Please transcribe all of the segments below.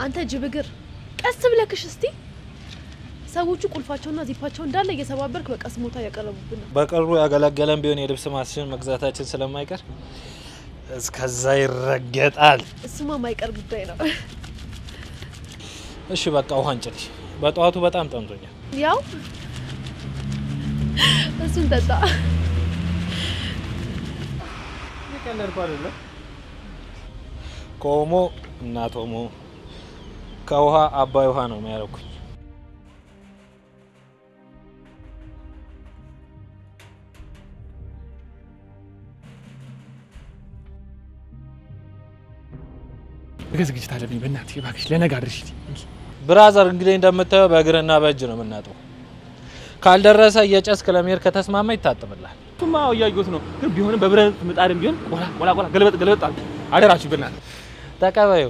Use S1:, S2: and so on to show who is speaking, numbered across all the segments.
S1: አንተ ጅብግር ቀስ ብለክሽ እስቲ። ሰዎቹ ቁልፋቸውና ዚፓቸው እንዳለ እየሰባበርክ በቃ ስሞታ እያቀረቡብን ነው።
S2: በቅርቡ ያገለገለን ቢሆን የልብስ ማሽን መግዛታችን ስለማይቀር እስከዛ ይረገጣል።
S1: እሱማ ማይቀር ጉዳይ ነው።
S2: እሺ በቃ ውሃን ጭልሽ። በጠዋቱ በጣም ጠምቶኛል።
S1: ያው እሱን ጠጣ።
S2: ከኦሞ እናት ኦሞ ከውሃ አባይ ውሃ ነው የሚያረኩኝ።
S3: ነገ ዝግጅት አለብኝ። በእናትሽ እባክሽ ለነገ አድርሽ።
S2: ብራዘር እንግዲህ እንደምታየው በእግርና በእጅ ነው የምናጠው። ካልደረሰ እየጨስክ ለመሄድ ከተስማማ ይታጥብላል።
S3: እሱማ እያየሁት ነው፣ ግን ቢሆንም በብረት ምጣድም ቢሆን ቆላ ቆላ ቆላ ገለበጥ ገለበጥ አድርጉ። አደራችሁ በእናትህ
S2: ተቀበዩ።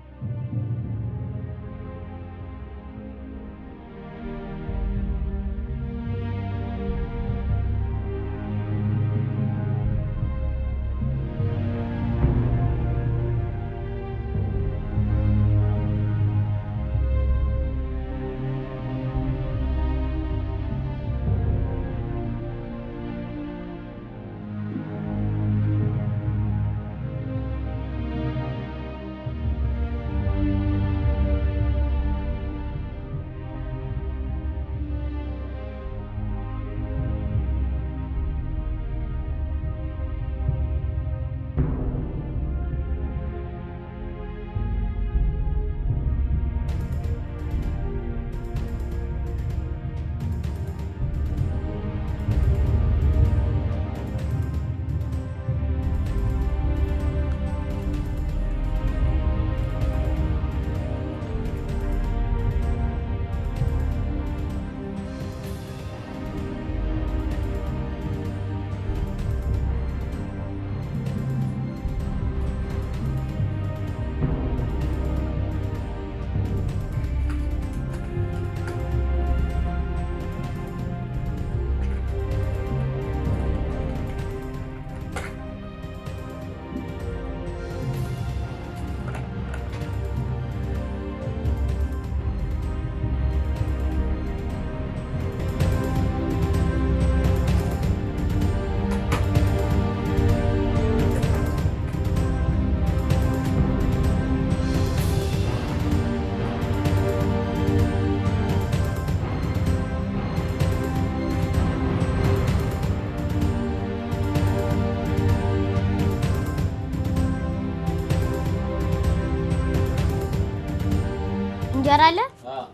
S4: እንጀራ አለ?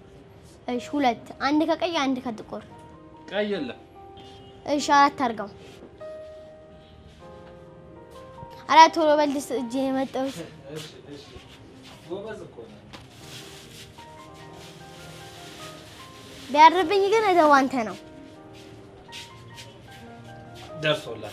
S4: እሺ ሁለት፣ አንድ ከቀይ አንድ ከጥቁር።
S2: ቀይ የለም።
S4: እሺ አራት አድርገው። አራት ቶሎ በልስ እጄ የመጣሁት ቢያርብኝ ግን እደው አንተ ነው።
S2: ደርሶላል።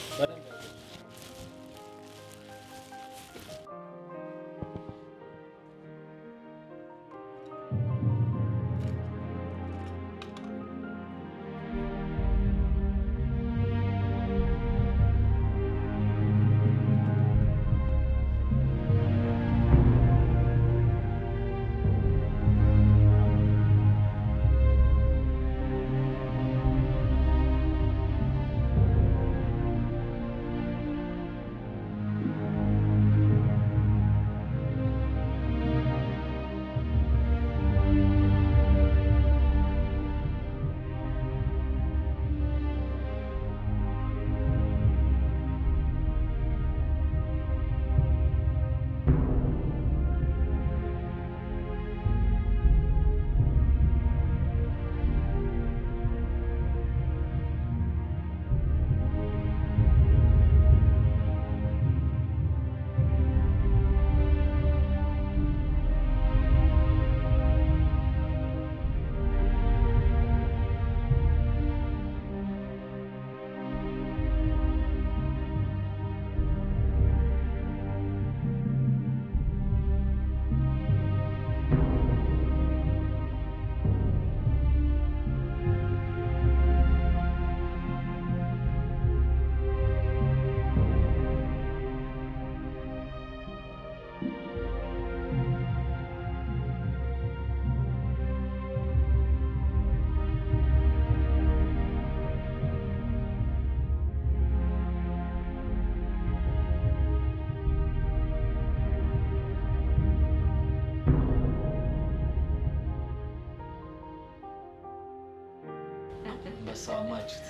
S2: በሳማችት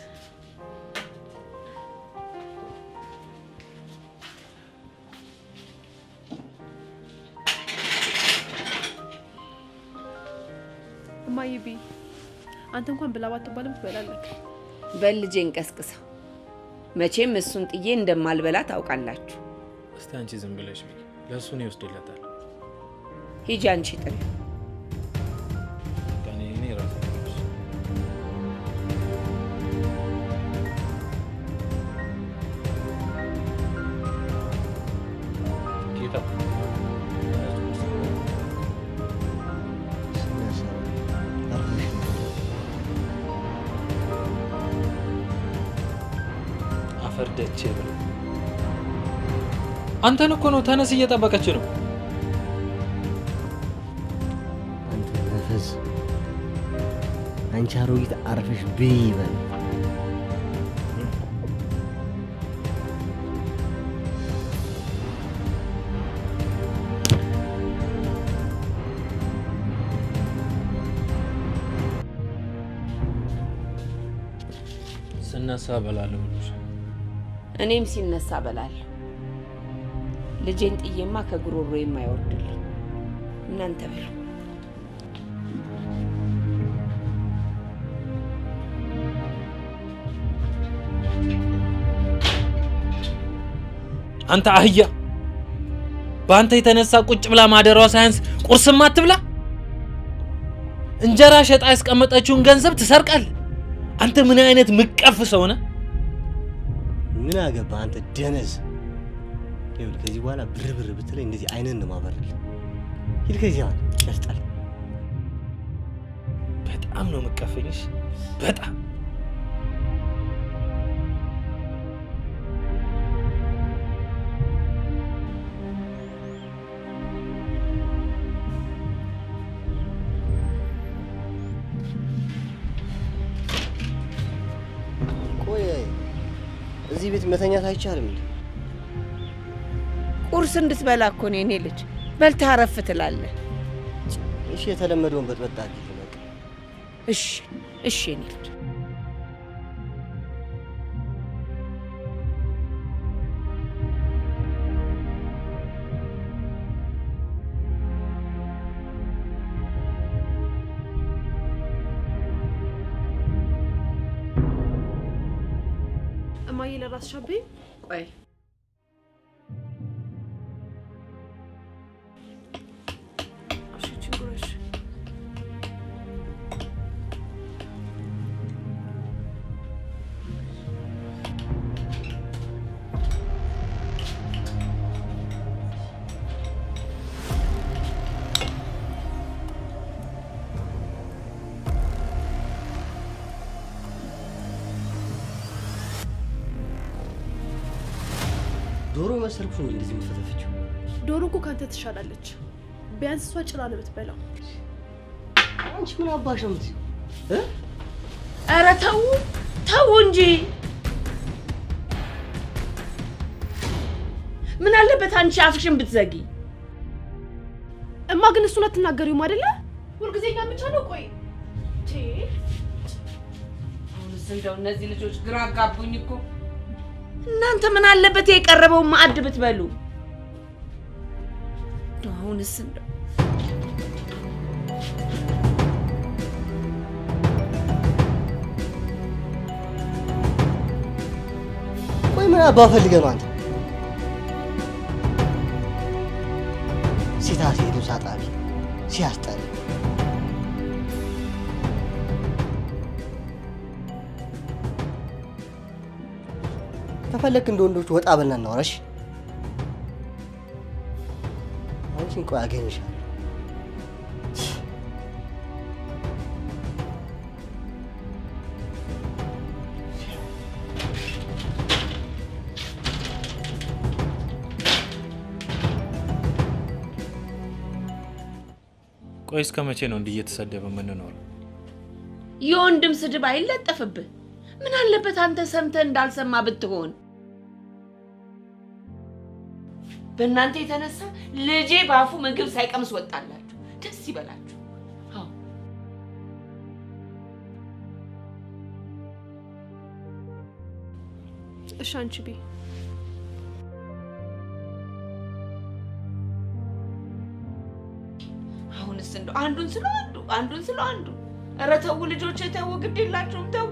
S1: እማዬ ቢ አንተ እንኳን ብላ ባትባልም ትበላለህ።
S5: በል ልጄን ቀስቅሰው። መቼም እሱን ጥዬ እንደማልበላ ታውቃላችሁ።
S2: እስቲ አንቺ ዝም ብለሽ ብይ። ለእሱ ነው ይወስድለታል።
S5: ሂጂ አንቺ ጥሪ።
S2: እኔ እኔ ራሴ ልብስ ጌታ አፈር ደቼ ብሎ አንተን እኮ ነው ተነስ፣ እየጠበቀች ነው።
S6: አንተ ነፈስ አንቺ አሮጊት አርፈሽ ብይ በል።
S2: ስነሳ በላለሁ ብሎሽ
S5: እኔም ሲነሳ በላለሁ። ልጄን ጥዬማ ከጉሮሮ የማይወርድልኝ እናንተ ብሉ።
S2: አንተ አህያ፣ በአንተ የተነሳ ቁጭ ብላ ማደሯ ሳያንስ ቁርስም አትብላ። እንጀራ ሸጣ ያስቀመጠችውን ገንዘብ ትሰርቃል። አንተ ምን አይነት ምቀፍ ሰው ነህ?
S6: ምን አገባ አንተ ደነዝ። ይኸውልህ ከዚህ በኋላ ብር ብር ብትለኝ እንደዚህ አይነን ነው ማበረል። ሂድ ከዚህ አሁን ያስጣል።
S2: በጣም ነው ምቀፈኝሽ፣ በጣም
S6: ቆይ እዚህ ቤት መተኛት አይቻልም እንዴ?
S5: ቁርስ እንድትበላ እኮ ነው የኔ ልጅ። በልተህ አረፍ ትላለህ።
S6: እሺ የተለመደውን በጥበጣ አድርጊ በቃ።
S5: እሺ እሺ የኔ ልጅ።
S1: እማዬ ለራስሽ አብይ
S5: ቆይ
S1: እሺ ችግሮሽ
S6: ዶሮ መሰልኩሽ ነው እንደዚህ የምትፈተፍችው?
S1: ዶሮ እኮ ካንተ ትሻላለች። ቢያንስ እሷ ጭራ ነው የምትበላው።
S6: አንቺ ምን አባሽ ነው የምትይው? እ?
S5: ኧረ ተው ተው እንጂ ምን አለበት አንቺ አፍሽን ብትዘጊ።
S1: እማ ግን እሱን አትናገሪውም አይደለ? ሁልጊዜ እኛ ብቻ ነው። ቆይ ቴ
S5: አሁንስ እንደው እነዚህ ልጆች ግራ አጋቡኝ እኮ። እናንተ ምን አለበት የቀረበውን ማዕድ ብትበሉ። እንደው አሁንስ እንደው
S6: ቆይ ምን አባ ፈልገህ ነው አንተ? ሲታሴ ልብስ አጣቢ ሲያስጠላ። ከፈለክ እንደ ወንዶች ወጣ በልና እናውራሽ። አንቺን ቆይ አገኝሻለሁ።
S2: ቆይ እስከ መቼ ነው እንዲህ እየተሰደበ የምንኖረው?
S5: የወንድም ስድብ አይለጠፍብህ። ምን አለበት አንተ ሰምተህ እንዳልሰማ ብትሆን። በእናንተ የተነሳ ልጄ በአፉ ምግብ ሳይቀምስ ወጣላችሁ። ደስ ይበላችሁ። አዎ
S1: እሺ አንቺ ቢ
S5: አሁንስ እንደው አንዱን ስለ አንዱ አንዱን ስለ አንዱ። ኧረ ተው ልጆች ተው፣ ግድ የላችሁም ተው።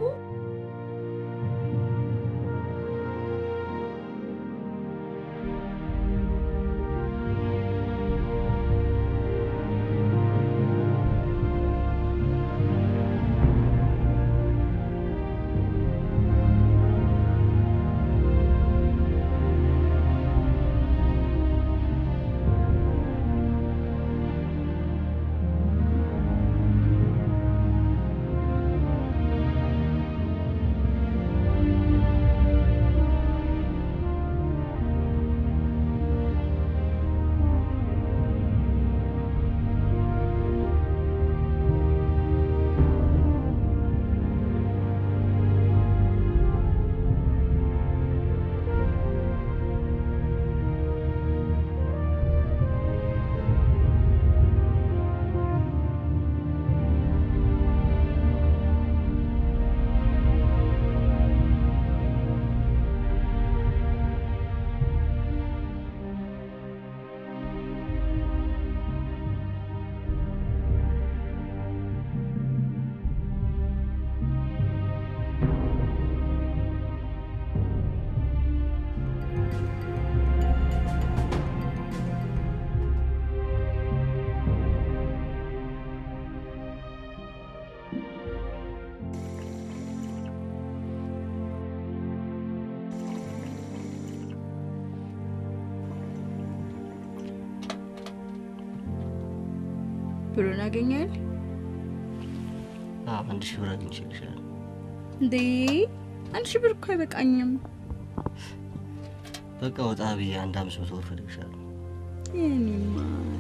S7: ብሩን አገኛል
S6: አዎ አንድ ሺህ ብር አግኝቼልሻለሁ።
S7: እንዴ? አንድ ሺህ ብር እኮ አይበቃኝም።
S6: በቃ ወጣ ብዬ አንድ አምስት መቶ ብር እፈልግሻለሁ።
S7: የኔ ማር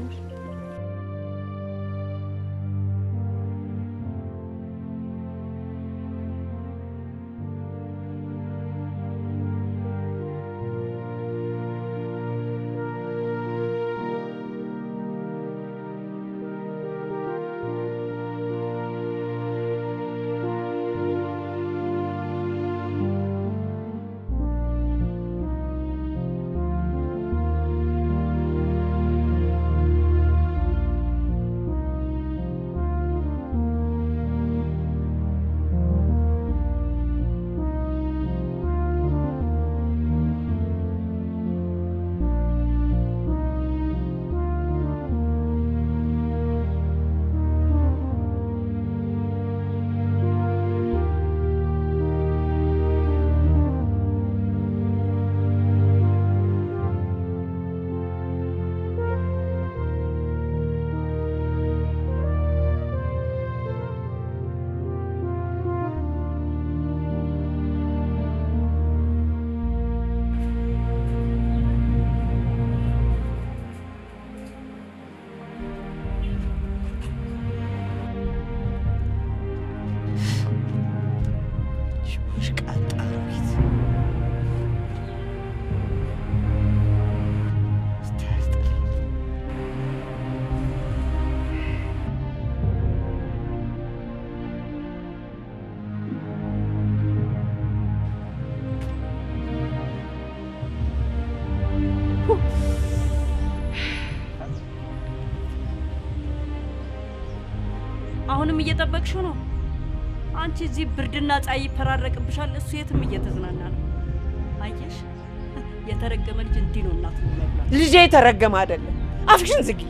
S8: አሁንም እየጠበቅሽው ነው? አንቺ እዚህ ብርድና ፀሐይ ይፈራረቅብሻል፣ እሱ የትም እየተዝናና ነው። አየሽ፣ የተረገመ ልጅ እንዲህ ነው እናት መብላት።
S5: ልጄ የተረገመ አይደለም። አፍሽን ዝጊ።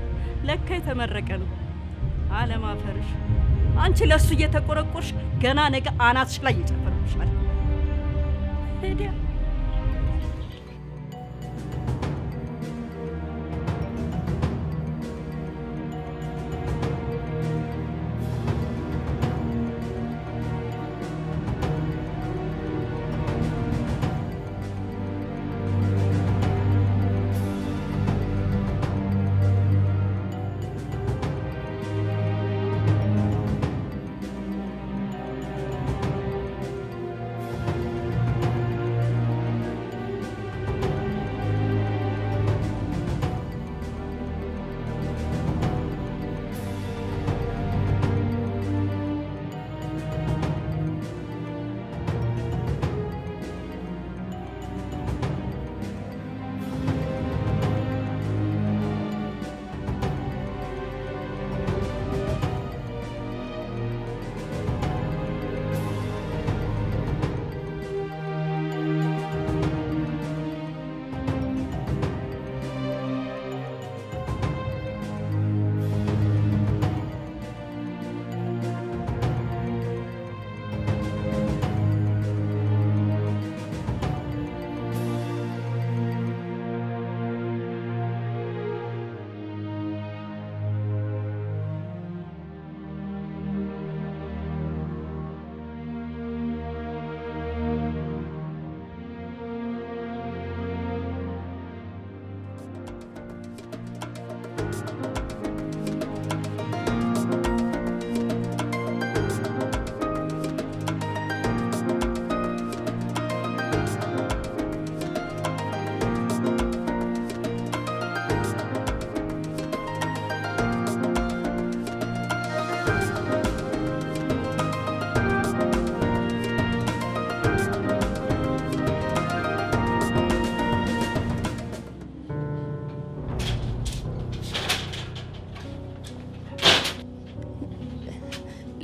S8: ለካ የተመረቀ ነው። አለማፈርሽ። አንቺ ለእሱ እየተቆረቆርሽ ገና ነገ አናትሽ ላይ ይጨፍርብሻል። ሄዲያ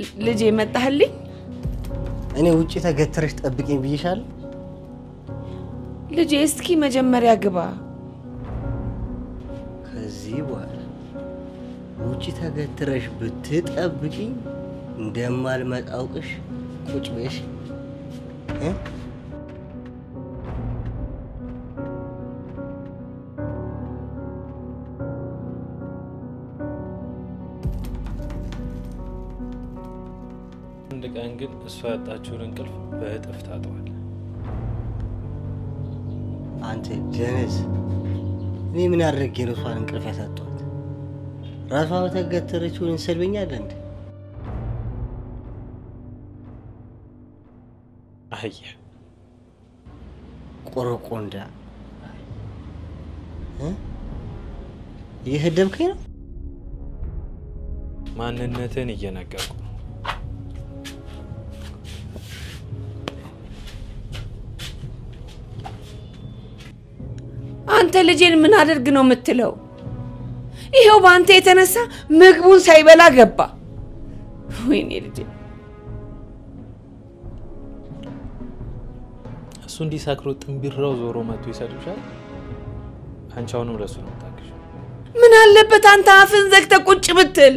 S5: ልጄ መጣህልኝ?
S6: እኔ ውጭ ተገትረሽ ጠብቂኝ ብዬሻለሁ።
S5: ልጄ እስኪ መጀመሪያ ግባ።
S6: ከዚህ በኋላ ውጭ ተገትረሽ ብትጠብቂኝ እንደማልመጣ አውቅሽ ቁጭ በሽ እ?
S2: አንድ ቀን ግን እሷ ያጣችውን እንቅልፍ በእጥፍ ታጠዋል።
S6: አንተ ደነዝ፣ እኔ ምን አድርጌ ነው እሷን እንቅልፍ ያሳጧት? ራሷ በተገተረችውን እንሰድበኛለን እንዴ?
S2: አየህ
S6: ቆረቆንዳ እ? እየሰደብከኝ ነው?
S2: ማንነትን እየነገርኩ ነው።
S5: አንተ ልጄን ምን አድርግ ነው የምትለው? ይኸው በአንተ የተነሳ ምግቡን ሳይበላ ገባ። ወይኔ ልጄ
S2: እሱ እንዲሰክሮ ጥንቢራው ዞሮ መጥቶ ይሰድብሻል። አንቺ አሁንም ለሱ ነው የምታግዢው።
S5: ምን አለበት አንተ አፍን ዘግተህ ቁጭ ብትል?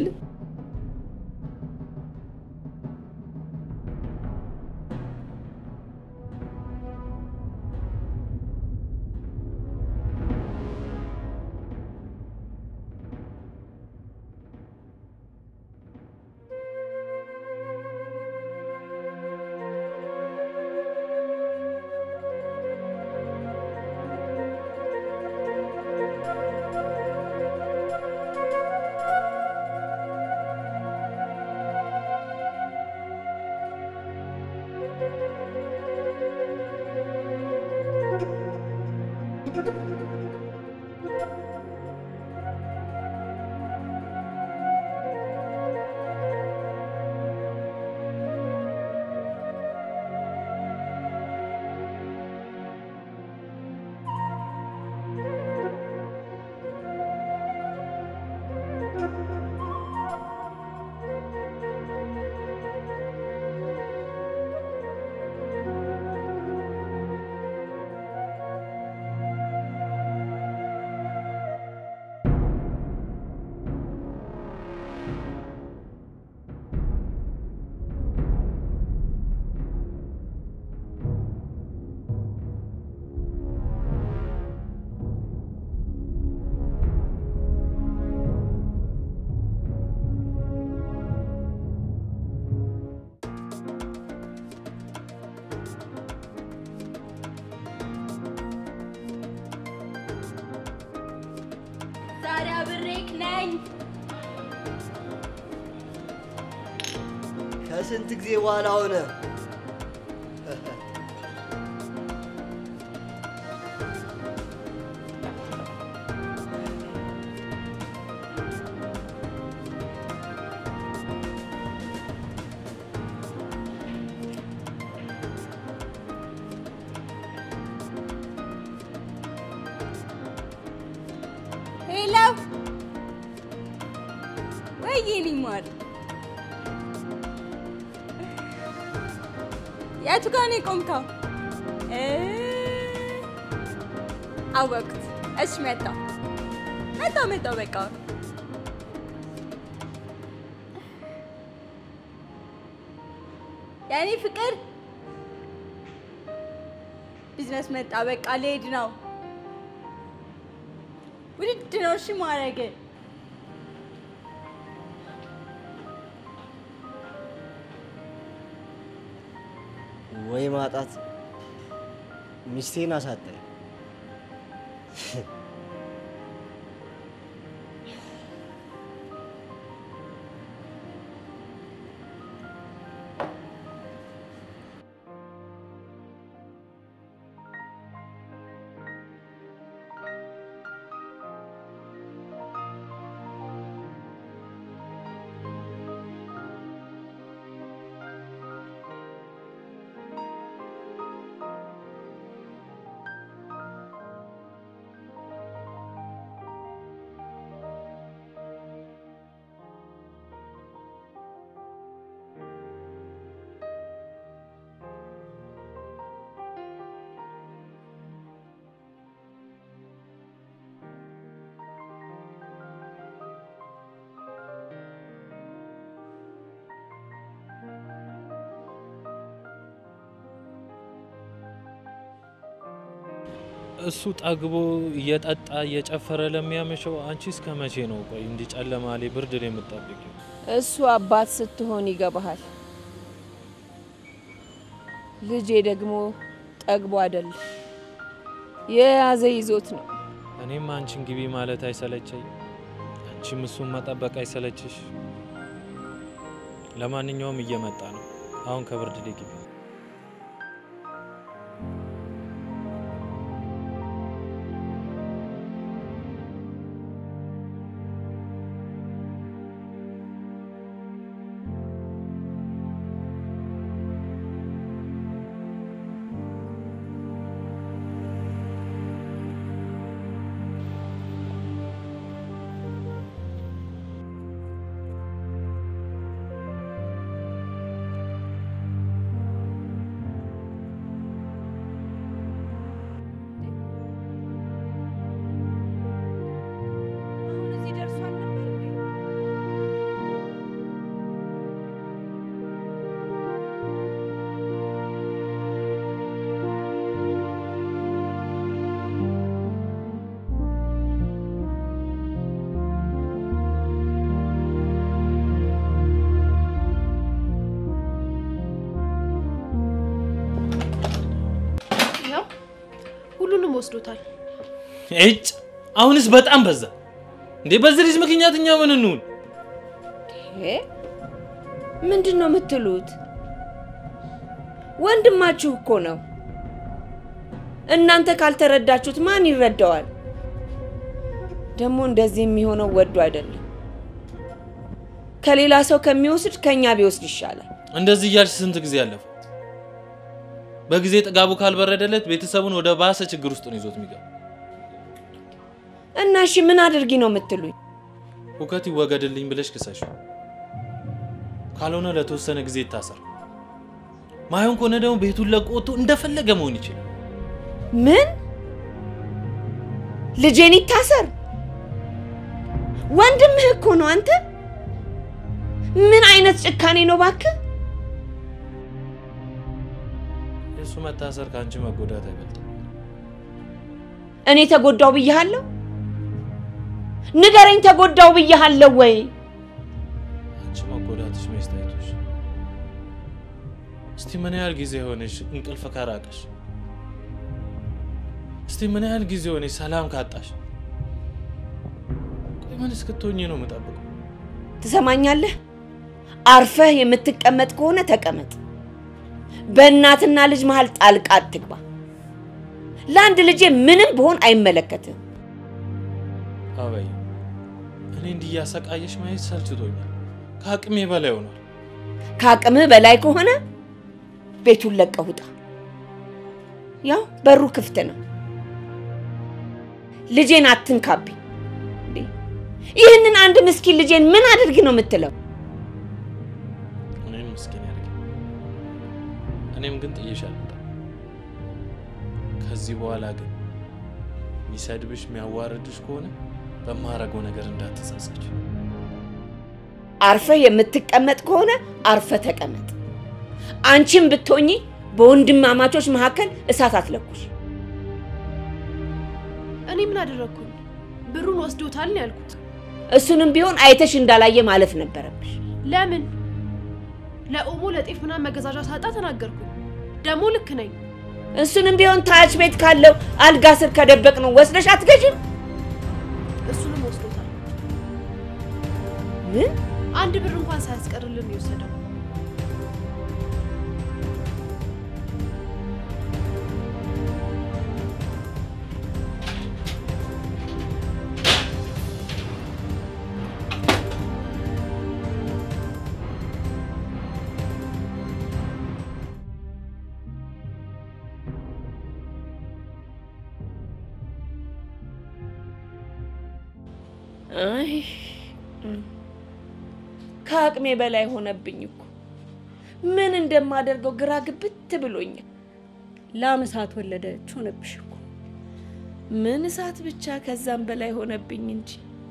S7: ዛሬ አብሬክ ነኝ።
S6: ከስንት ጊዜ በኋላ ሆነ።
S7: ሄሎ ወይ የኔ ማር የቱ ጋር ነው የቆምከው? እ አወቅኩት። እሺ መጣሁ መጣሁ መጣሁ በቃ የኔ ፍቅር ቢዝነስ መጣ። በቃ ልሄድ ነው። ውድድ ነው። እሺ ማረግ
S6: ወይ ማጣት ሚስቴን አሳጣኝ።
S2: እሱ ጠግቦ እየጠጣ እየጨፈረ ለሚያመሸው አንቺ እስከ መቼ ነው ቆይ እንዲህ ጨለማ ላይ ብርድ ላይ የምትጠብቂው?
S5: እሱ አባት ስትሆን ይገባሃል። ልጄ ደግሞ ጠግቦ አይደል የያዘ ይዞት ነው።
S2: እኔም አንቺን ግቢ ማለት አይሰለቸኝ፣ አንቺም እሱን መጠበቅ አይሰለችሽ። ለማንኛውም እየመጣ ነው። አሁን ከብርድ ላይ ግቢ።
S5: አሁን እዚህ ደርሷል ነበር እንዴ?
S1: ያው ሁሉንም ወስዶታል።
S2: እጭ አሁንስ በጣም በዛ እንዴ! በዚህ ልጅ ምክንያት እኛ ምን እንሁን?
S5: እ? ምንድን ነው የምትሉት? ወንድማችሁ እኮ ነው። እናንተ ካልተረዳችሁት ማን ይረዳዋል? ደግሞ እንደዚህ የሚሆነው ወዶ አይደለም። ከሌላ ሰው ከሚወስድ ከኛ ቢወስድ ይሻላል።
S2: እንደዚህ እያልሽ ስንት ጊዜ አለፈ? በጊዜ ጥጋቡ ካልበረደለት ቤተሰቡን ወደ ባሰ ችግር ውስጥ ነው ይዞት የሚገባ።
S5: እና እሺ ምን አድርጊ ነው የምትሉኝ?
S2: ሁከት ይወገድልኝ ብለሽ ክሰሽ፣ ካልሆነ ለተወሰነ ጊዜ ይታሰር። ማይሆን ከሆነ ደግሞ ቤቱን ለቆ ወጥቶ እንደፈለገ መሆን ይችላል።
S5: ምን ልጄን ይታሰር? ወንድምህ እኮ ነው አንተ። ምን አይነት ጭካኔ ነው ባክህ?
S2: የእሱ መታሰር ከአንቺ መጎዳት አይበልጥም።
S5: እኔ ተጎዳው ብያሃለሁ? ንገረኝ፣ ተጎዳው ብያሃለሁ ወይ?
S2: አንቺ መጎዳትሽ መች ታይቶሽ? እስቲ ምን ያህል ጊዜ ሆነሽ እንቅልፍ ከራቀሽ? እስቲ ምን ያህል ጊዜ ሆነሽ ሰላም ካጣሽ? ቆይ ምን እስክትሆኚ ነው የምጠብቀው?
S5: ትሰማኛለህ? አርፈህ የምትቀመጥ ከሆነ ተቀመጥ። በእናትና ልጅ መሃል ጣልቃ አትግባ። ለአንድ ልጄ ምንም ብሆን አይመለከትም።
S2: አበይ እኔ እንዲህ እያሰቃየሽ ማየት ሰልችቶኛል። ከአቅሜ በላይ ሆኗል።
S5: ከአቅምህ በላይ ከሆነ ቤቱን ለቀህ ውጣ። ያው በሩ ክፍት ነው። ልጄን አትንካብኝ። እንዴ! ይህንን አንድ ምስኪን ልጄን ምን አድርግ ነው የምትለው?
S2: እኔም ምስኪን ያደርግ እኔም ግን ጥዬሽ አልወጣም። ከዚህ በኋላ ግን የሚሰድብሽ የሚያዋርድሽ ከሆነ በማረገው ነገር እንዳትጸጸች።
S5: አርፈህ የምትቀመጥ ከሆነ አርፈህ ተቀመጥ። አንቺም ብትሆኚ በወንድማማቾች መካከል እሳት አትለኩሽ።
S1: እኔ ምን አደረግኩኝ? ብሩን ወስዶታል ነው ያልኩት።
S5: እሱንም ቢሆን አይተሽ እንዳላየ ማለፍ ነበረብሽ።
S1: ለምን ለኦሞ ለጤፍ ምናምን መገዛዣ ሳጣ ተናገርኩኝ። ደግሞ ልክ ነኝ።
S5: እሱንም ቢሆን ታች ቤት ካለው አልጋ ስር ከደበቅ ነው ወስደሽ አትገዥም?
S1: እሱንም ወስዶታል።
S5: ምን
S1: አንድ ብር እንኳን ሳያስቀርልን የወሰደው።
S5: አይ ከአቅሜ በላይ ሆነብኝ እኮ ምን እንደማደርገው ግራ ግብት ብሎኛል።
S8: ላም እሳት ወለደች ሆነብሽ እኮ።
S5: ምን እሳት ብቻ ከዛም በላይ ሆነብኝ እንጂ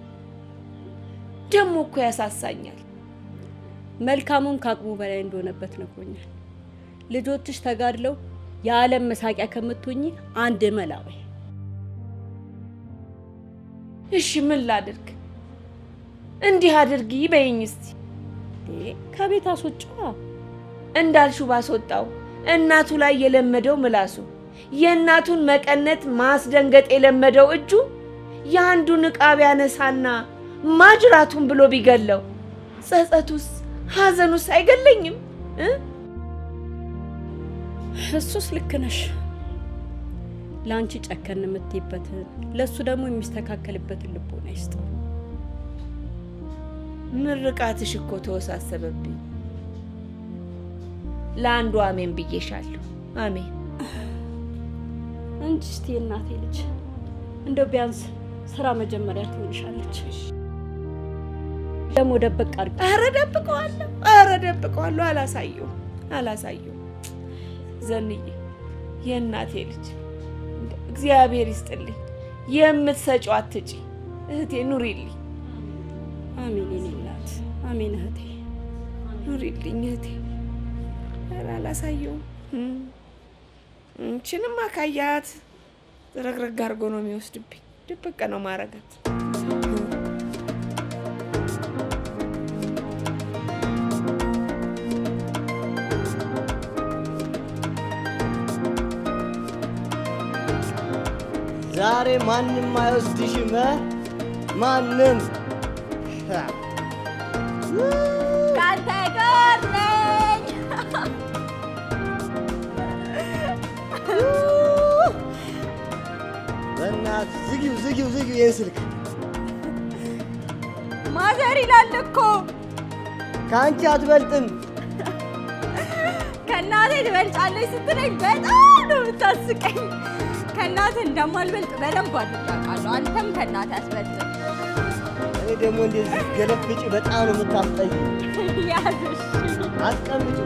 S5: ደግሞ እኮ ያሳሳኛል።
S8: መልካሙም ከአቅሙ በላይ እንደሆነበት ነግሮኛል። ልጆችሽ ተጋድለው የዓለም መሳቂያ ከምትሆኚ አንድ መላ በይ።
S5: እሺ ምን ላድርግ? እንዲህ አድርጊ በይኝ እስቲ።
S8: ከቤት አስወጪዋ።
S5: እንዳልሽው ባስወጣው እናቱ ላይ የለመደው ምላሱ የእናቱን መቀነት ማስደንገጥ የለመደው እጁ የአንዱን ዕቃ ቢያነሳና ማጅራቱን ብሎ ቢገለው ጸጸቱስ ሐዘኑስ አይገለኝም እ?
S8: እሱስ ልክ ነሽ። ለአንቺ ጨከን የምትይበትን ለእሱ ደግሞ የሚስተካከልበትን ልቦና ይስጠው።
S5: ምርቃትሽ እኮ ተወሳሰበብኝ። ለአንዱ አሜን ብዬሻለሁ። አሜን
S8: እንጂ እስቲ የእናቴ ልጅ እንደው ቢያንስ ስራ መጀመሪያ ትሆንሻለች። ደግሞ ደበቅ አድርጊ።
S5: ኧረ ደብቀዋለሁ፣ ኧረ ደብቀዋለሁ። አላሳየው አላሳየው። ዘንዬ የእናቴ ልጅ እግዚአብሔር ይስጥልኝ። የምትሰጪው አትጪ እህቴ፣ ኑሪልኝ፣
S8: አሜን የኔ እናት፣ አሜን እህቴ።
S5: ኑሪልኝ እህቴ። ኧረ አላሳየውም። እችንም አካያት ረግረግ አድርጎ ነው የሚወስድብኝ። ድብቅ ነው ማረጋት።
S6: ዛሬ ማንም አይወስድሽም እ? ማንም
S7: ከአንተ ጋር ነኝ።
S6: በእናትህ ዝጊው ዝጊው ዝጊው ይህን ስልክ
S7: ማዘር ይላል እኮ
S6: ከአንቺ አትበልጥም።
S7: ከእናቴ ትበልጫለች ስትለኝ በጣም ነው የምታስቀኝ። ከእናቴ እንደማልበልጥ በደንብ አድርጌ አውቃለሁ። አንተም ከእናቴ አትበልጥም።
S6: እኔ ደግሞ እንደዚህ ገለፍጭ በጣም ነው የምታስጠይ።
S7: ያዝሽ
S6: አስቀምጪ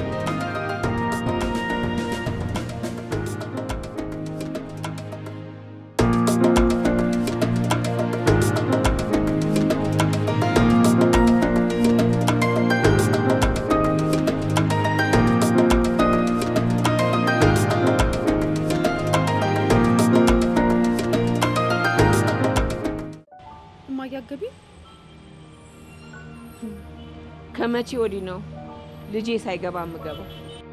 S1: እማያገቢ
S5: ከመቼ ወዲህ ነው ልጄ ሳይገባ የምገባው?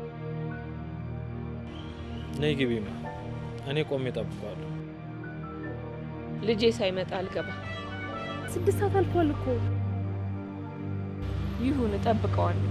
S2: ነይ ግቢማ፣ እኔ ቆሜ እጠብቀዋለሁ።
S5: ልጄ ሳይመጣ አልገባ።
S1: ስድስት ሰዓት አልፏል እኮ።
S5: ይሁን እጠብቀዋለሁ።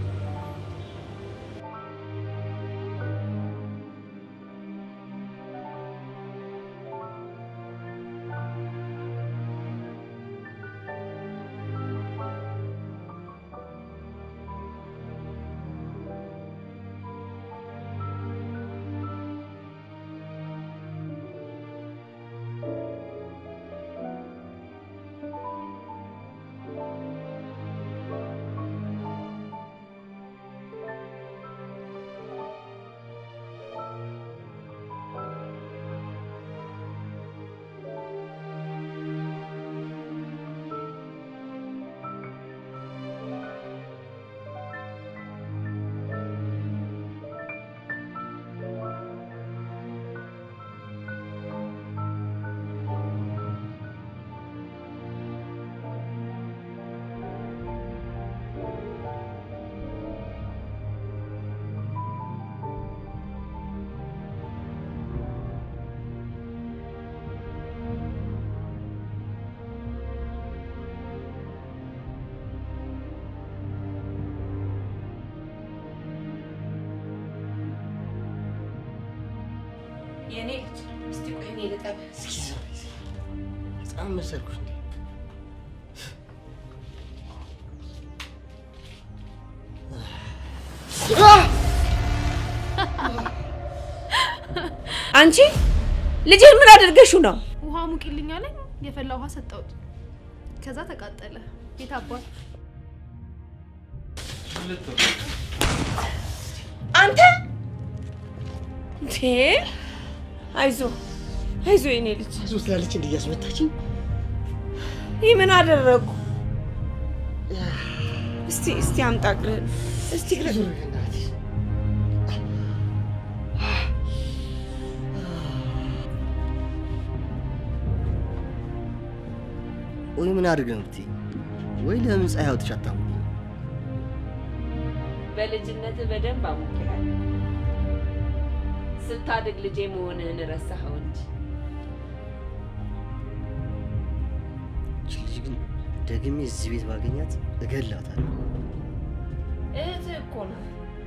S5: የኔ ልጅ እስቲ ቆይ እኔ ልጠብ።
S6: ህፃን መሰልኩሽ እንዴ?
S5: አንቺ ልጄን ምን አደርገሽው ነው?
S1: ውሃ ሙቂልኝ አለኝ። የፈላ ውሃ ሰጠሁት። ከዛ ተቃጠለ። የት አባት
S5: አንተ እንዴ! አይዞ አይዞ የኔ ልጅ
S6: ብዙ ስላለች እንዲህ እያስመታችኝ
S5: ይህ ምን አደረጉ? እስቲ እስቲ አምጣ እግርህን እስቲ እግርህን
S6: ዙር እናትሽ ቆይ ምን አድርግ ነው ብትይ? ወይ ለምን ፀሐይ አውጥቼ አታሞኝ?
S5: በልጅነት በደንብ አሞክራለሁ። ስታድግ ልጄ መሆንህን ረሳኸው እንጂ
S6: ይቺ ልጅ ግን ደግሜ እዚህ ቤት ባገኛት እገላታለሁ።
S5: እህትህ እኮ ናት።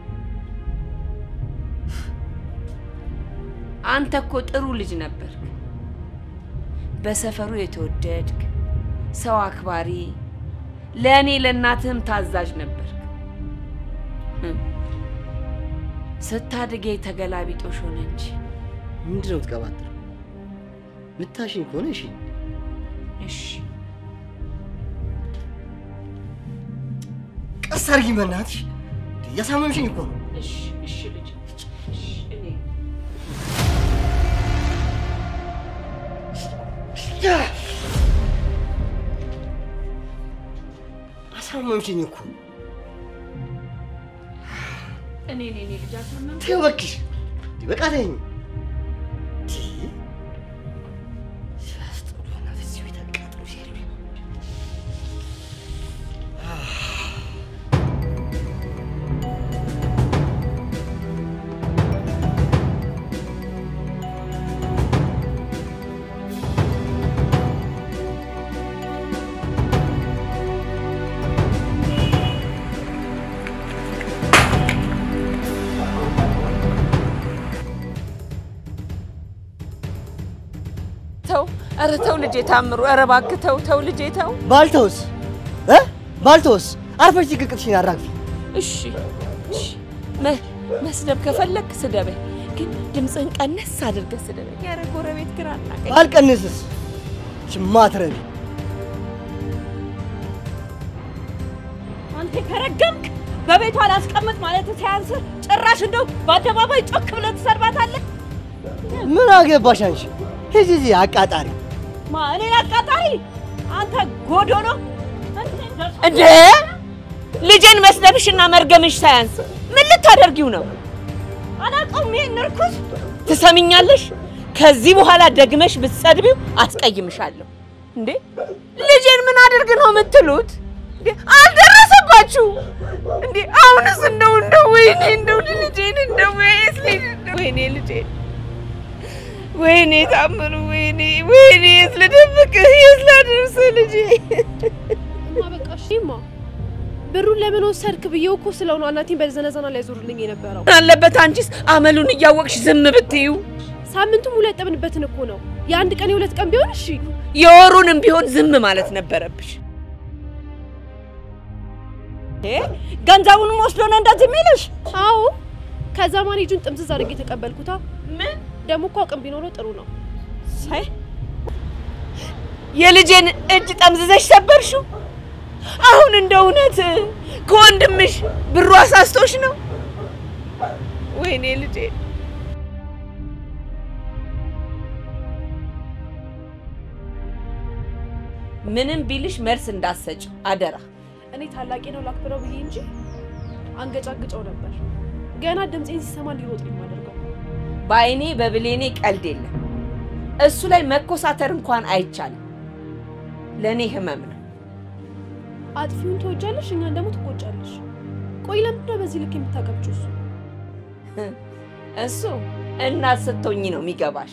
S5: አንተ እኮ ጥሩ ልጅ ነበርክ። በሰፈሩ የተወደድክ ሰው አክባሪ፣ ለእኔ ለእናትህም ታዛዥ ነበርክ። ህም፣ ስታድግ ተገላቢጦሽ ሆነ እንጂ
S6: ምንድን ነው የምትቀባጥረው? ምታሽኝ ከሆነ እሺ፣
S5: እሺ
S6: ቀስ አድርጊ በእናትሽ። እያሳመምሽኝ እኮ ነው።
S5: እሺ እሺ ልጅ እሺ እኔ
S6: አሳመምሽኝ እኮ።
S5: እኔ እኔ እኔ ልጅ አሳመም
S6: ተይው እባክሽ፣ በቃ ተይኝ። ሲያስጠሉ እናት እዚህ ቤት አቃጥሎ ሲሄዱ
S5: ተው፣ ኧረ ተው ልጄ ታምሩ፣ ኧረ እባክህ ተው ተው ልጄ ተው።
S6: ባልተውስ እ ባልተውስ አርፈሽ ጭቅቅትሽን አራግፊ።
S5: እሺ እሺ፣ መ- መስደብ ከፈለክ ስደበኝ፣ ግን ድምፅህን ቀነስ አድርገህ ስደበኝ። ኧረ ጎረቤት ግን አናቀኝ።
S6: ባልቀንስስ ሽማትረቢ
S8: አንተ ከረገምክ በቤቷ አላስቀምጥ ማለት ሲያንስ ጭራሽ እንደው በአደባባይ ጮክ ብለህ ትሰድባታለህ።
S6: ምን አገባሽ አንቺ? ሂጂ ሂጂ አቃጣሪ።
S8: ማ እኔን አቃጣሪ? አንተ ጎዶሎ!
S5: እንዴ ልጄን መስደብሽና መርገምሽ ሳያንስ ምን ልታደርጊው ነው?
S8: አላውቀውም ይሄን እርኩስ
S5: ትሰሚኛለሽ? ከዚህ በኋላ ደግመሽ ብትሰድቢው አስቀይምሻለሁ። እንዴ ልጄን ምን አድርግ ነው የምትሉት? እንዴ አልደረሰባችሁ እንዴ? አሁንስ እንደው እንደው ወይኔ እንደው ልጄን እንደው ወይስ ልጅ እንደው ወይኔ ልጄን ወይኔ ታምሩ ወይኔ ወይኔ የት ልደብቅህ የት ላደርስህ ልጄ
S1: እማ በቃ እሺ እማ ብሩን ለምን ወሰድክ ብዬው እኮ ስለሆነ እናቴን በዘነዘና ላይ ዞርልኝ የነበረው
S5: አለበት አንቺስ አመሉን እያወቅሽ ዝም ብትዩ
S1: ሳምንቱም ሁለት ጠብንበትን እኮ ነው። የአንድ ቀን የሁለት ቀን ቢሆን እሺ።
S5: የወሩንም ቢሆን ዝም ማለት ነበረብሽ
S8: እ ገንዘቡንም ወስዶ ነው እንደዚህ የሚልሽ?
S1: አዎ ከዛ ማኔጁን ጥምዝዝ አድርጌ የተቀበልኩታ።
S5: ምን
S1: ደግሞ እኮ አቅም ቢኖረው ጥሩ ነው።
S5: ሳይ የልጄን እጅ ጠምዝዘሽ ሰበርሽው። አሁን እንደ እውነት ከወንድምሽ ብሩ አሳስቶሽ ነው? ወይኔ ልጄ ምንም ቢልሽ መልስ እንዳትሰጪው አደራ።
S1: እኔ ታላቄ ነው ላክብረው ብዬ እንጂ አንገጫግጨው ነበር። ገና ድምፄን ሲሰማ እንዲሮጥ ነው የማደርገው።
S5: በአይኔ በብሌኔ ቀልድ የለም። እሱ ላይ መኮሳተር እንኳን አይቻልም። ለእኔ ህመም ነው።
S1: አጥፊውን ትወጃለሽ፣ እኛን ደግሞ ትቆጫለሽ። ቆይ ለምንድን ነው በዚህ ልክ የምታቀብጪው? እሱ
S5: እሱ እናት ስትሆኚ ነው የሚገባሽ።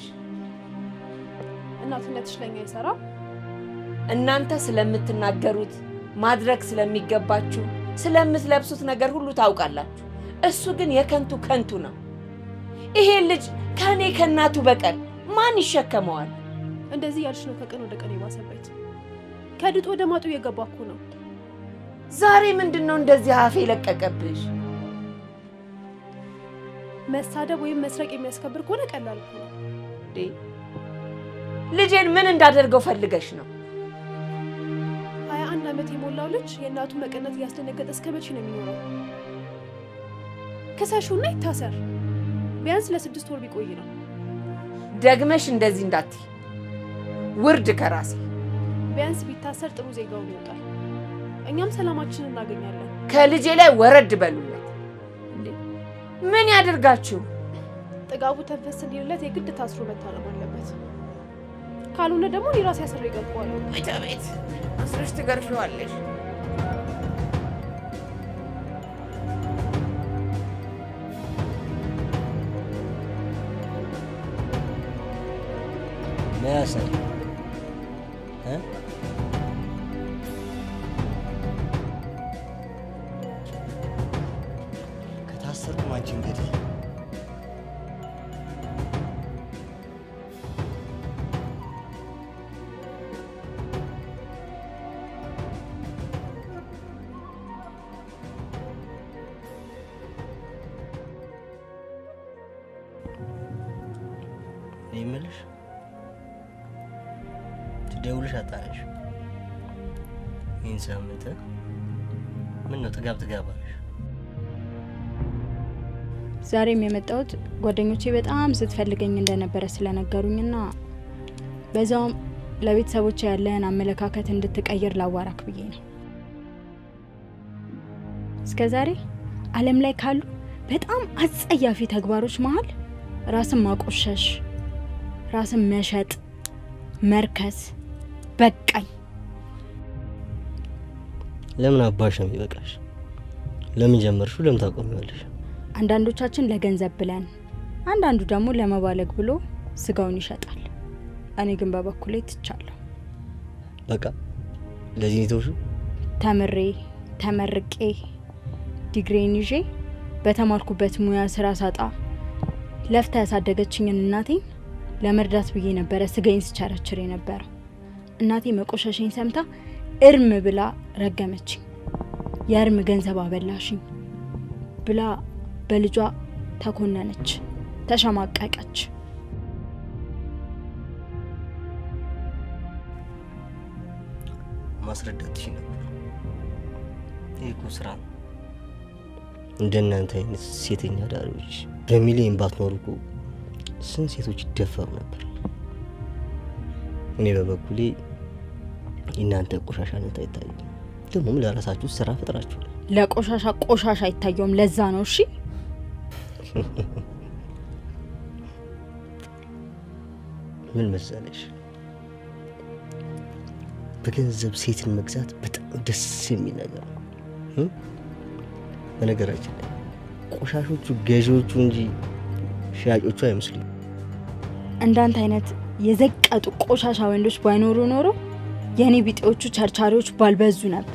S1: እናትነትሽ ለኛ አይሰራም።
S5: እናንተ ስለምትናገሩት ማድረግ ስለሚገባችሁ ስለምትለብሱት ነገር ሁሉ ታውቃላችሁ። እሱ ግን የከንቱ ከንቱ ነው። ይሄ ልጅ ከእኔ ከእናቱ በቀር ማን ይሸከመዋል?
S1: እንደዚህ ያልሽ ነው ከቀን ወደ ቀን የባሰበት። ከድጡ ወደ ማጡ እየገባ እኮ ነው።
S5: ዛሬ ምንድን ነው እንደዚህ አፌ ለቀቀብሽ?
S1: መሳደብ ወይም መስረቅ የሚያስከብር ከሆነ ቀላል እኮ ነው።
S5: እንዴ ልጄን ምን እንዳደርገው ፈልገሽ ነው?
S1: ሀያ አንድ ዓመት የሞላው ልጅ የእናቱ መቀነት እያስደነገጠ እስከ መቼ ነው የሚኖረው? ክሰሹና ይታሰር። ቢያንስ ለስድስት ወር ቢቆይ ነው።
S5: ደግመሽ እንደዚህ እንዳትይ። ውርድ ከራሴ
S1: ቢያንስ ቢታሰር ጥሩ ዜጋውን ይወጣል። እኛም ሰላማችንን እናገኛለን።
S5: ከልጄ ላይ ወረድ በሉለት። እንዴ ምን ያደርጋችሁ?
S1: ጥጋቡ ተንፈስ እንዲልለት የግድ ታስሮ መታረም አለበት። ካልሆነ ደግሞ እኔ ራሴ አስሬ እገባዋለሁ።
S5: ቤት ቤት አስረሽ ትገርፊዋለሽ።
S6: መያሰር እ ከታሰርኩም አንቺ እንግዲህ እኔ የምልሽ ትደውልሽ አጣነሽ። ይህን ሳምንት ምን ነው ጥጋብ ጥጋብ አለሽ?
S9: ዛሬም የመጣሁት ጓደኞቼ በጣም ስትፈልገኝ እንደነበረ ስለነገሩኝና በዛውም ለቤተሰቦች ያለህን አመለካከት እንድትቀይር ላዋራክ ብዬ ነው። እስከ ዛሬ ዓለም ላይ ካሉ በጣም አጸያፊ ተግባሮች መሀል ራስን ማቆሸሽ፣ ራስን መሸጥ፣ መርከስ በቃኝ።
S6: ለምን አባሽ ነው የሚበቃሽ? ለምን ጀመርሽው? ለምን ታቆሚዋለሽ?
S9: አንዳንዶቻችን ለገንዘብ ብለን፣ አንዳንዱ ደግሞ ለመባለግ ብሎ ስጋውን ይሸጣል። እኔ ግን በበኩሌ ትቻለሁ።
S6: በቃ ለዚህ ነው የተውሽው?
S9: ተምሬ ተመርቄ ዲግሪን ይዤ በተማርኩበት ሙያ ስራ ሳጣ ለፍታ ያሳደገችኝን እናቴን ለመርዳት ብዬ ነበረ ስጋዬን ስቸረችር የነበረው። እናቴ መቆሸሸኝ ሰምታ እርም ብላ ረገመችኝ። የእርም ገንዘብ አበላሽኝ ብላ በልጇ ተኮነነች፣ ተሸማቀቀች።
S6: ማስረዳት ትሽ ነበር። ይህ እኮ ስራ ነው። እንደናንተ አይነት ሴተኛ ዳሪዎች በሚሊዮን ባትኖሩ እኮ ስንት ሴቶች ይደፈሩ ነበር። እኔ በበኩሌ የእናንተ ቆሻሻነት አይታይም። ደግሞም ለራሳችሁ ስራ ፈጥራችኋል።
S9: ለቆሻሻ ቆሻሻ አይታየውም። ለዛ ነው እሺ።
S6: ምን መሰለሽ፣ በገንዘብ ሴትን መግዛት በጣም ደስ የሚል ነገር ነው። እ? በነገራችን ላይ ቆሻሾቹ ገዢዎቹ እንጂ ሻጮቹ አይመስሉም።
S9: እንዳንተ አይነት የዘቀጡ ቆሻሻ ወንዶች ባይኖሩ ኖሮ የእኔ ቢጤዎቹ ቸርቻሪዎች ባልበዙ ነበር።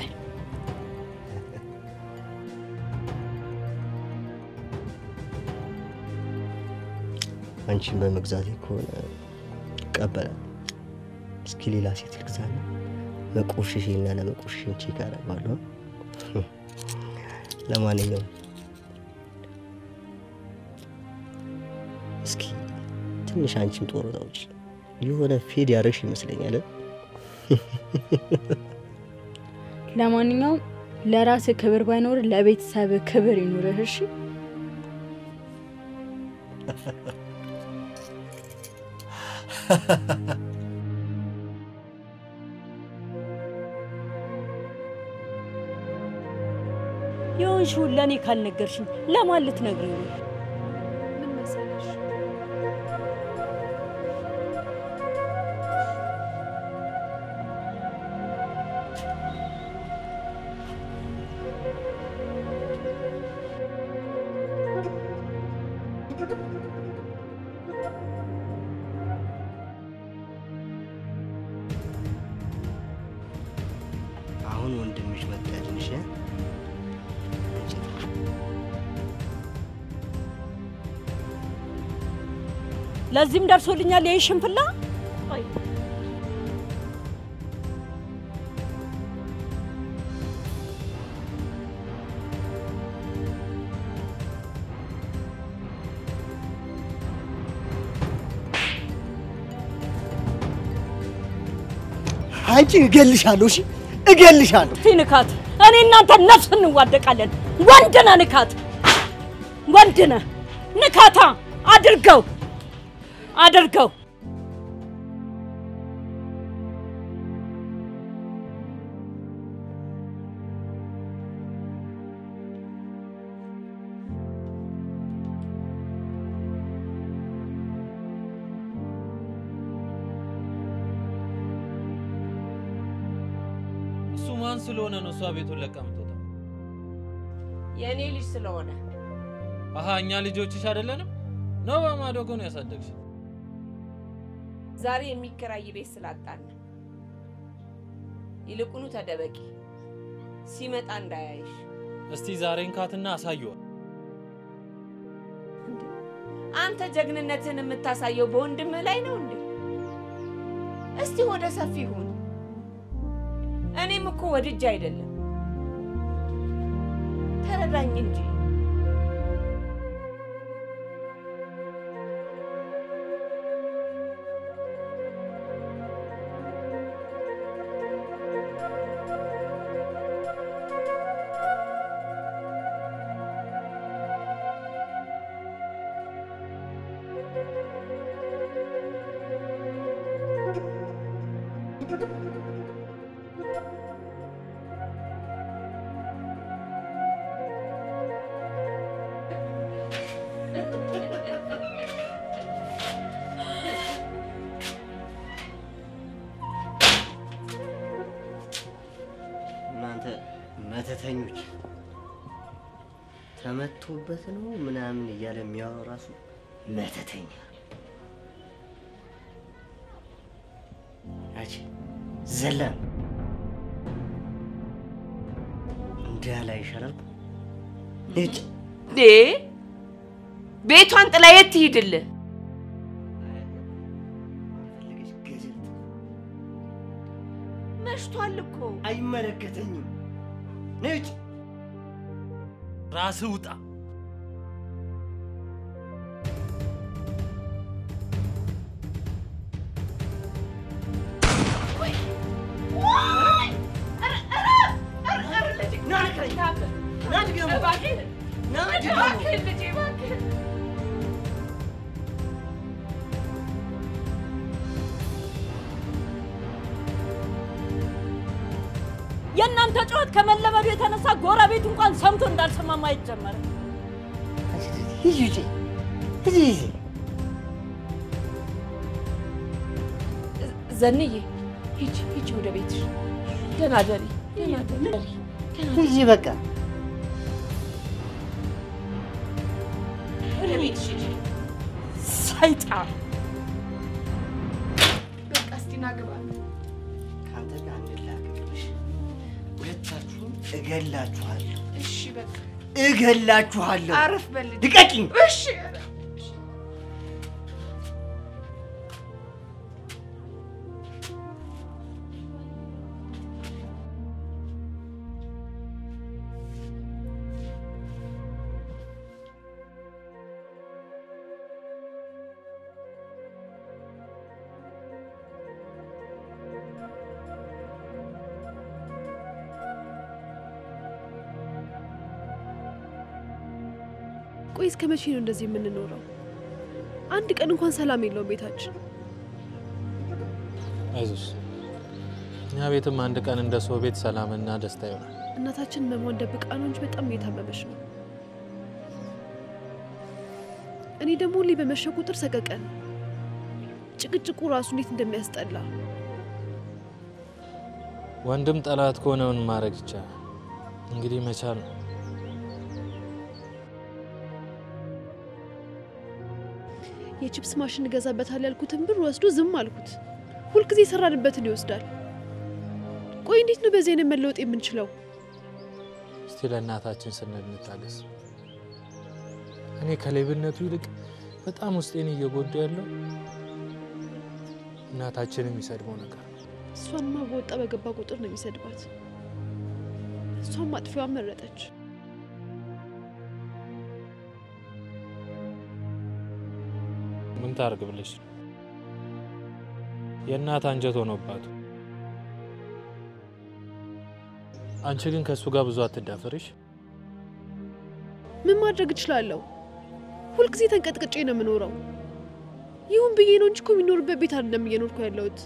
S6: አንቺን በመግዛቴ ከሆነ እቀበላለሁ። እስኪ ሌላ ሴት ልግዛና መቆሸሼና ለመቆሸሽን ቼክ አደርጋለሁ። ለማንኛውም እስኪ ትንሽ አንቺም ጦር ውጪ የሆነ ፌድ ያደረግሽ ይመስለኛል።
S9: ለማንኛውም ለራስ ክብር ባይኖር ለቤተሰብ ክብር ይኑርህ። እሺ
S8: የሆንሽውን ለእኔ ካልነገርሽኝ ለማን ልትነግሪኝ ነው?
S1: ምን መሰለሽ
S6: አሁን ወንድምሽ መታልንሽ
S8: ለዚህም ደርሶልኛል ይህ ሽንፍላ።
S6: አንቺ እገልሻለሁ። እሺ እገልሻለሁ።
S8: እስቲ ንካት። እኔ እናንተ ነፍስ እንዋደቃለን። ወንድ ነህ ንካት። ወንድ ነህ ንካታ። አድርገው አድርገው።
S2: ማን ስለሆነ ነው እሷ ቤቱን ለቃ የምትወጣው?
S5: የእኔ ልጅ ስለሆነ
S2: አሀ እኛ ልጆችሽ አይደለንም ነው? በማዶጎ ነው ያሳደግሽ?
S5: ዛሬ የሚከራይ ቤት ስላጣን ነው። ይልቁኑ ተደበቂ፣ ሲመጣ እንዳያይሽ።
S2: እስቲ ዛሬን ካትና አሳየዋል።
S5: አንተ ጀግንነትን የምታሳየው በወንድምህ ላይ ነው እንዴ? እስቲ ወደ ሰፊ ሁን። እኔም እኮ ወድጄ አይደለም፣ ተረዳኝ እንጂ።
S6: እናንተ መተተኞች ተመቶበት ነው ምናምን እያለ የሚያወራው ራሱ መተተኛ። ያቺ ዘላን እንዳላ ይሻላል። እጭ
S5: ዴ ቤቷን ጥላ የት ትሂድልህ?
S6: ፈለገች ገደል
S5: መሽቷል እኮ።
S6: አይመለከተኝም። ነጭ
S2: ራስህ ውጣ።
S8: የእናንተ ጩኸት ከመለመዱ የተነሳ ጎረቤት እንኳን ሰምቶ እንዳልሰማ ማየት ጀመረ።
S6: ሂጂ ውጪ፣ ሂጂ ሂጂ።
S5: ዘንዬ ሂጂ ሂጂ ወደ ቤትሽ። ደህና ደሪ ደህና ደሪ።
S6: ሂጂ በቃ
S5: ወደ ቤትሽ ሂጂ። ሰይጣን በቃ እስቲ ና ግባ።
S6: ከአንተ ጋር እንላቀቅልሽ። ሁለታችሁም እገላችኋለሁ፣
S5: እሺ በቃ
S6: እገላችኋለሁ።
S5: አረፍ በል ልጄ።
S6: ልቀቂኝ።
S5: እሺ
S1: ቆይ እስከ መቼ ነው እንደዚህ የምንኖረው? አንድ ቀን እንኳን ሰላም የለውም ቤታችን።
S2: አይዞሽ፣ እኛ ቤትም አንድ ቀን እንደ ሰው ቤት ሰላምና ደስታ ይሆናል።
S1: እናታችን መሟን ደብቃ ነው እንጂ በጣም እየታመመች ነው። እኔ ደግሞ ሁሌ በመሸ ቁጥር ሰቀቀን፣ ጭቅጭቁ ራሱ እንዴት እንደሚያስጠላ።
S2: ወንድም ጠላት ከሆነ ምን ማድረግ ይቻላል? እንግዲህ መቻል ነው።
S1: የቺፕስ ማሽን እገዛበታል ያልኩትን ብር ወስዶ ዝም አልኩት። ሁልጊዜ የሰራንበትን ይወስዳል። ቆይ እንዴት ነው በዚህ አይነት መለወጥ የምንችለው?
S2: እስቲ ለእናታችን ስንል እንታገስ። እኔ ከሌብነቱ ይልቅ በጣም ውስጤን እየጎዳ ያለው እናታችን የሚሰድበው ነገር ነው።
S1: እሷንማ በወጣ በገባ ቁጥር ነው የሚሰድባት። እሷም ማጥፊዋን መረጠች።
S2: ምን ታርግ ብለሽ ነው? የእናት አንጀት ሆኖባት። አንቺ ግን ከእሱ ጋር ብዙ አትዳፈርሽ።
S1: ምን ማድረግ እችላለሁ? ሁልጊዜ ተንቀጥቅጬ ነው የምኖረው። ይሁን ብዬ ነው እንጂ እኮ የሚኖርበት ቤት አይደለም እየኖርኩ ያለሁት።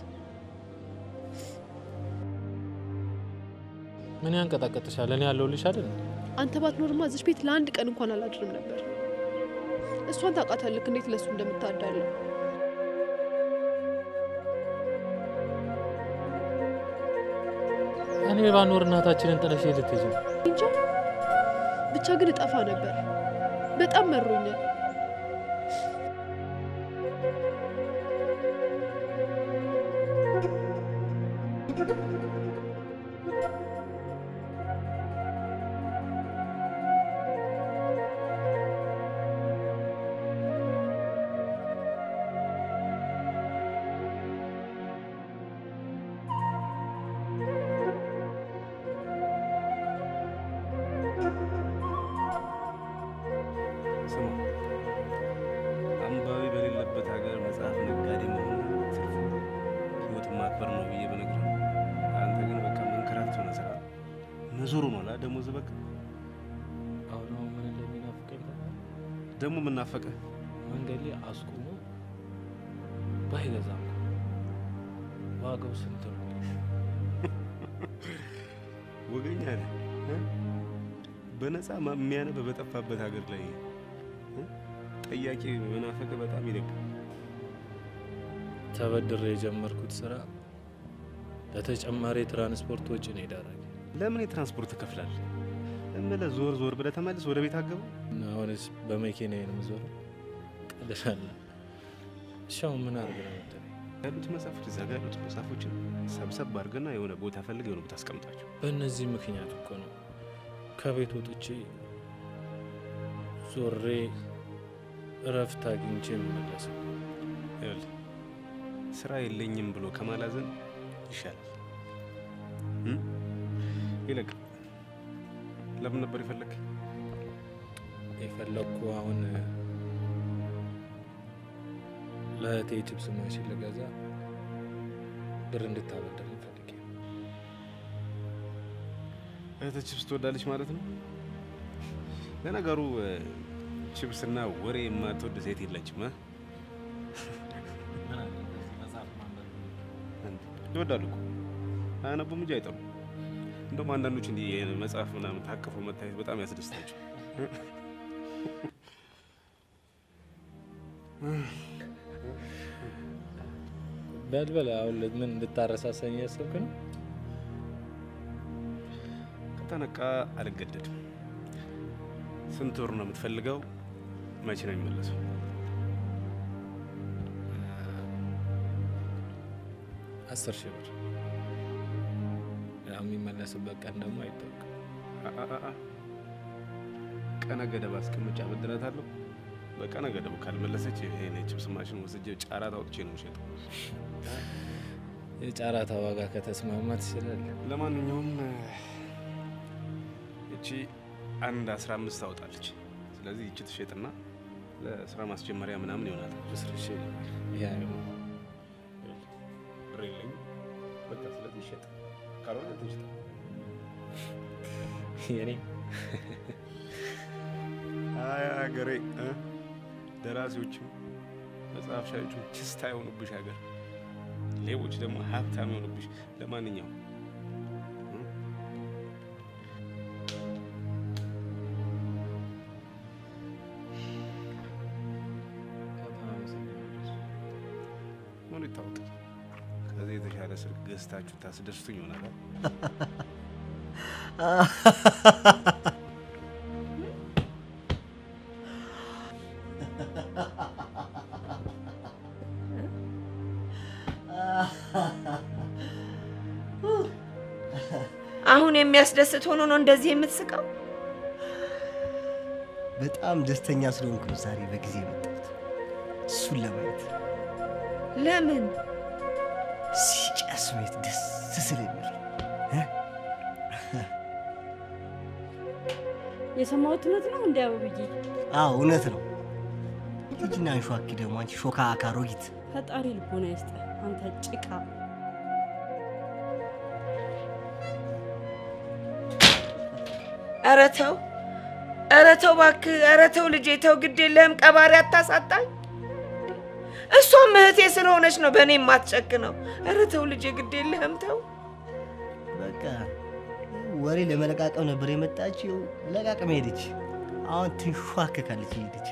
S2: ምን ያንቀጣቀጥሻል? እኔ ያለሁልሽ አይደል?
S1: አንተ ባትኖርማ እዚች ቤት ለአንድ ቀን እንኳን አላድርም ነበር። እሷን ታውቃታለህ እንዴት ለሱ እንደምታዳለው።
S2: እኔ ባኖር እናታችንን ጥለሽ ልትሄጂ ነው?
S1: እንጃ ብቻ ግን እጠፋ ነበር። በጣም መሮኛል።
S10: ስማ አንባቢ በሌለበት ሀገር መጽሐፍ ነጋዴ መሆኑ ትርፉ ህይወትን ማክበር ነው ብዬ በነግርህ አንተ ግን በቃ መንከራተት ሆነ ስራ መዞሩ ነው ላ ደሞዝ በቃ
S2: አሁን አሁን ምን እንደሚናፍቀኝ ታውቃለህ?
S10: ደግሞ የምናፈቀ
S2: መንገድ ላይ አስቁሞ ባይገዛም ዋጋው ስንት ነው?
S10: ወገኛ ነህ እ? በነፃ ማ- የሚያነብ በጠፋበት ሀገር ላይ እ? ጠያቂ መናፈቅ በጣም ይደብራል።
S2: ተበድሬ የጀመርኩት ስራ ለተጨማሪ የትራንስፖርት ወጪ ነው የዳረገኝ።
S10: ለምን የትራንስፖርት ትከፍላለህ? እምልህ ዞር ዞር ብለህ ተመልስ ወደ ቤት አገባ።
S2: እና አሁንስ በመኪና ነው የምዞረው። ቀልዳለ። እሺ አሁን ምን አድርግ ነው የምትለኝ?
S10: ያሉት መጽሐፎች እዛ ጋር ያሉት መጽሐፎችን ሰብሰብ አድርገና የሆነ ቦታ ፈልግ የሆነ ቦታ አስቀምጣቸው።
S2: በእነዚህ ምክንያት እኮ ነው ከቤት ወጥቼ ዞሬ እረፍት አግኝቼ የምመለሰው።
S10: ይኸውልህ ስራ የለኝም ብሎ ከማላዘን ይሻላል። እ? ይልቅ ለምን ነበር የፈለግ?
S2: የፈለግኩ አሁን ለእህቴ ችፕስ ማሽን ልገዛ ብር እንድታበደር ፈልጌ ነው።
S10: እህትህ ችፕስ ትወዳለች ማለት ነው? ለነገሩ እ፣ ችፕስና ወሬ የማትወድ ሴት የለችም። እ? ይወዳሉ እኮ አያነቡም እንጂ አይጠሩም። እንደውም አንዳንዶች እንዲህ መጽሐፍ ምናምን ታቅፈው መታየት በጣም ያስደስታቸው።
S2: በልበል አሁን ምን እንድታረሳሳኝ ያሰብክ ነው?
S10: ከተነቃ አልገደድም። ስንት ወር ነው የምትፈልገው? መቼ ነው የሚመለሰው?
S2: አስር ሺህ ብር ያው የሚመለስበት ቀን ደግሞ አይታወቅም።
S10: አ- አ- አ- አ። ቀነ ገደብ አስቀምጬ አበድራታለሁ። በቀነ ገደቡ ካልመለሰች ይሄን የችፕስ ማሽን ወስጄ ጫራት አውጥቼ ነው የምሸጠው።
S2: የጨረታ ዋጋ ከተስማማ ትችላለህ።
S10: ለማንኛውም እቺ አንድ አስራ አምስት ታወጣለች። ስለዚህ ይቺ ትሸጥና ለስራ ማስጀመሪያ ምናምን ይሆናል።
S2: አስር ሺህ ይሄ አይሆንም።
S10: ብር የለኝም። በቃ ስለዚህ ይሸጥ፣ ካልሆነ ትሽጥ።
S2: የኔ
S10: አይ ሀገሬ እ? ደራሲዎችም መጽሐፍ ሻዮችም ችስታ የሆኑብሽ ሀገር፣ ሌቦች ደግሞ ሀብታም የሆኑብሽ። ለማንኛውም እ? ምን ይታወቃል? ከዚህ የተሻለ ስልክ ገዝታችሁ ታስደስቱኝ ይሆናል።
S5: አሁን የሚያስደስት ሆኖ ነው እንደዚህ የምትስቀው?
S6: በጣም ደስተኛ ስለሆንኩ ነው ዛሬ በጊዜ የመጣሁት እሱን ለማየት።
S5: ለምን?
S6: ሲጨስ ቤት ደስ ስለሚል
S8: የሰማሁት እውነት ነው እንዲ አበብዬ?
S6: አዎ እውነት ነው። ልጅና አንሿኪ ደግሞ አንቺ ሾካ አካሮጊት
S8: ፈጣሪ ልቦና ይስጥ። አንተ ጭቃ
S5: ኧረ ተው፣ ኧረ ተው እባክህ፣ ኧረ ተው ልጄ ተው፣ ግድ የለህም ቀባሪ አታሳጣኝ። እሷም እህቴ ስለሆነች ነው በእኔ የማትጨክነው። ኧረ ተው ልጄ ግድ የለህም ተው።
S6: በቃ ወሬ ለመለቃቀም ነበር የመጣችው። ለቃቅም ሄደች። አሁን ትንሿከካለች ሄደች።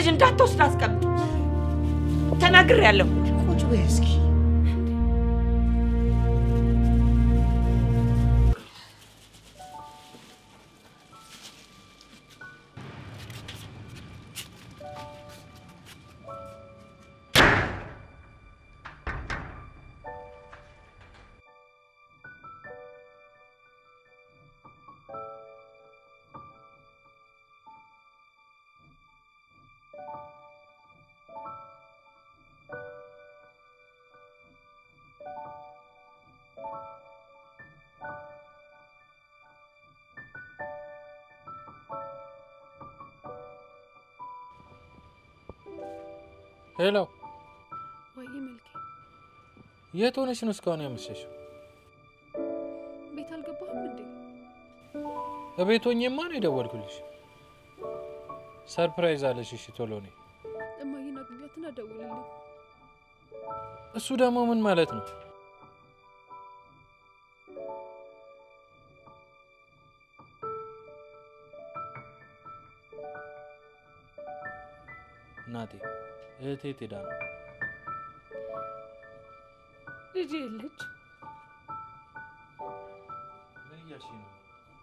S5: ልጅ እንዳትወስድ አስቀምጥ። ተናግሬያለሁ።
S6: ቁጭ በይ እስኪ።
S2: ሄሎ፣
S1: ወይ መልኬ
S2: የት ሆነሽ ነው እስካሁን ያመሸሽው?
S1: ቤት አልገባህም እንዴ?
S2: እቤት ሆኜማ ነው የደወልኩልሽ። ሰርፕራይዝ አለሽ። እሺ ቶሎ ነይ።
S1: እማዬን አግኛትና ደውልልኝ።
S2: እሱ ደግሞ ምን ማለት ነው? እናቴ እህቴ የት ሄዳ ነው?
S5: ልጅ የለች።
S2: ምን እያልሽኝ ነው?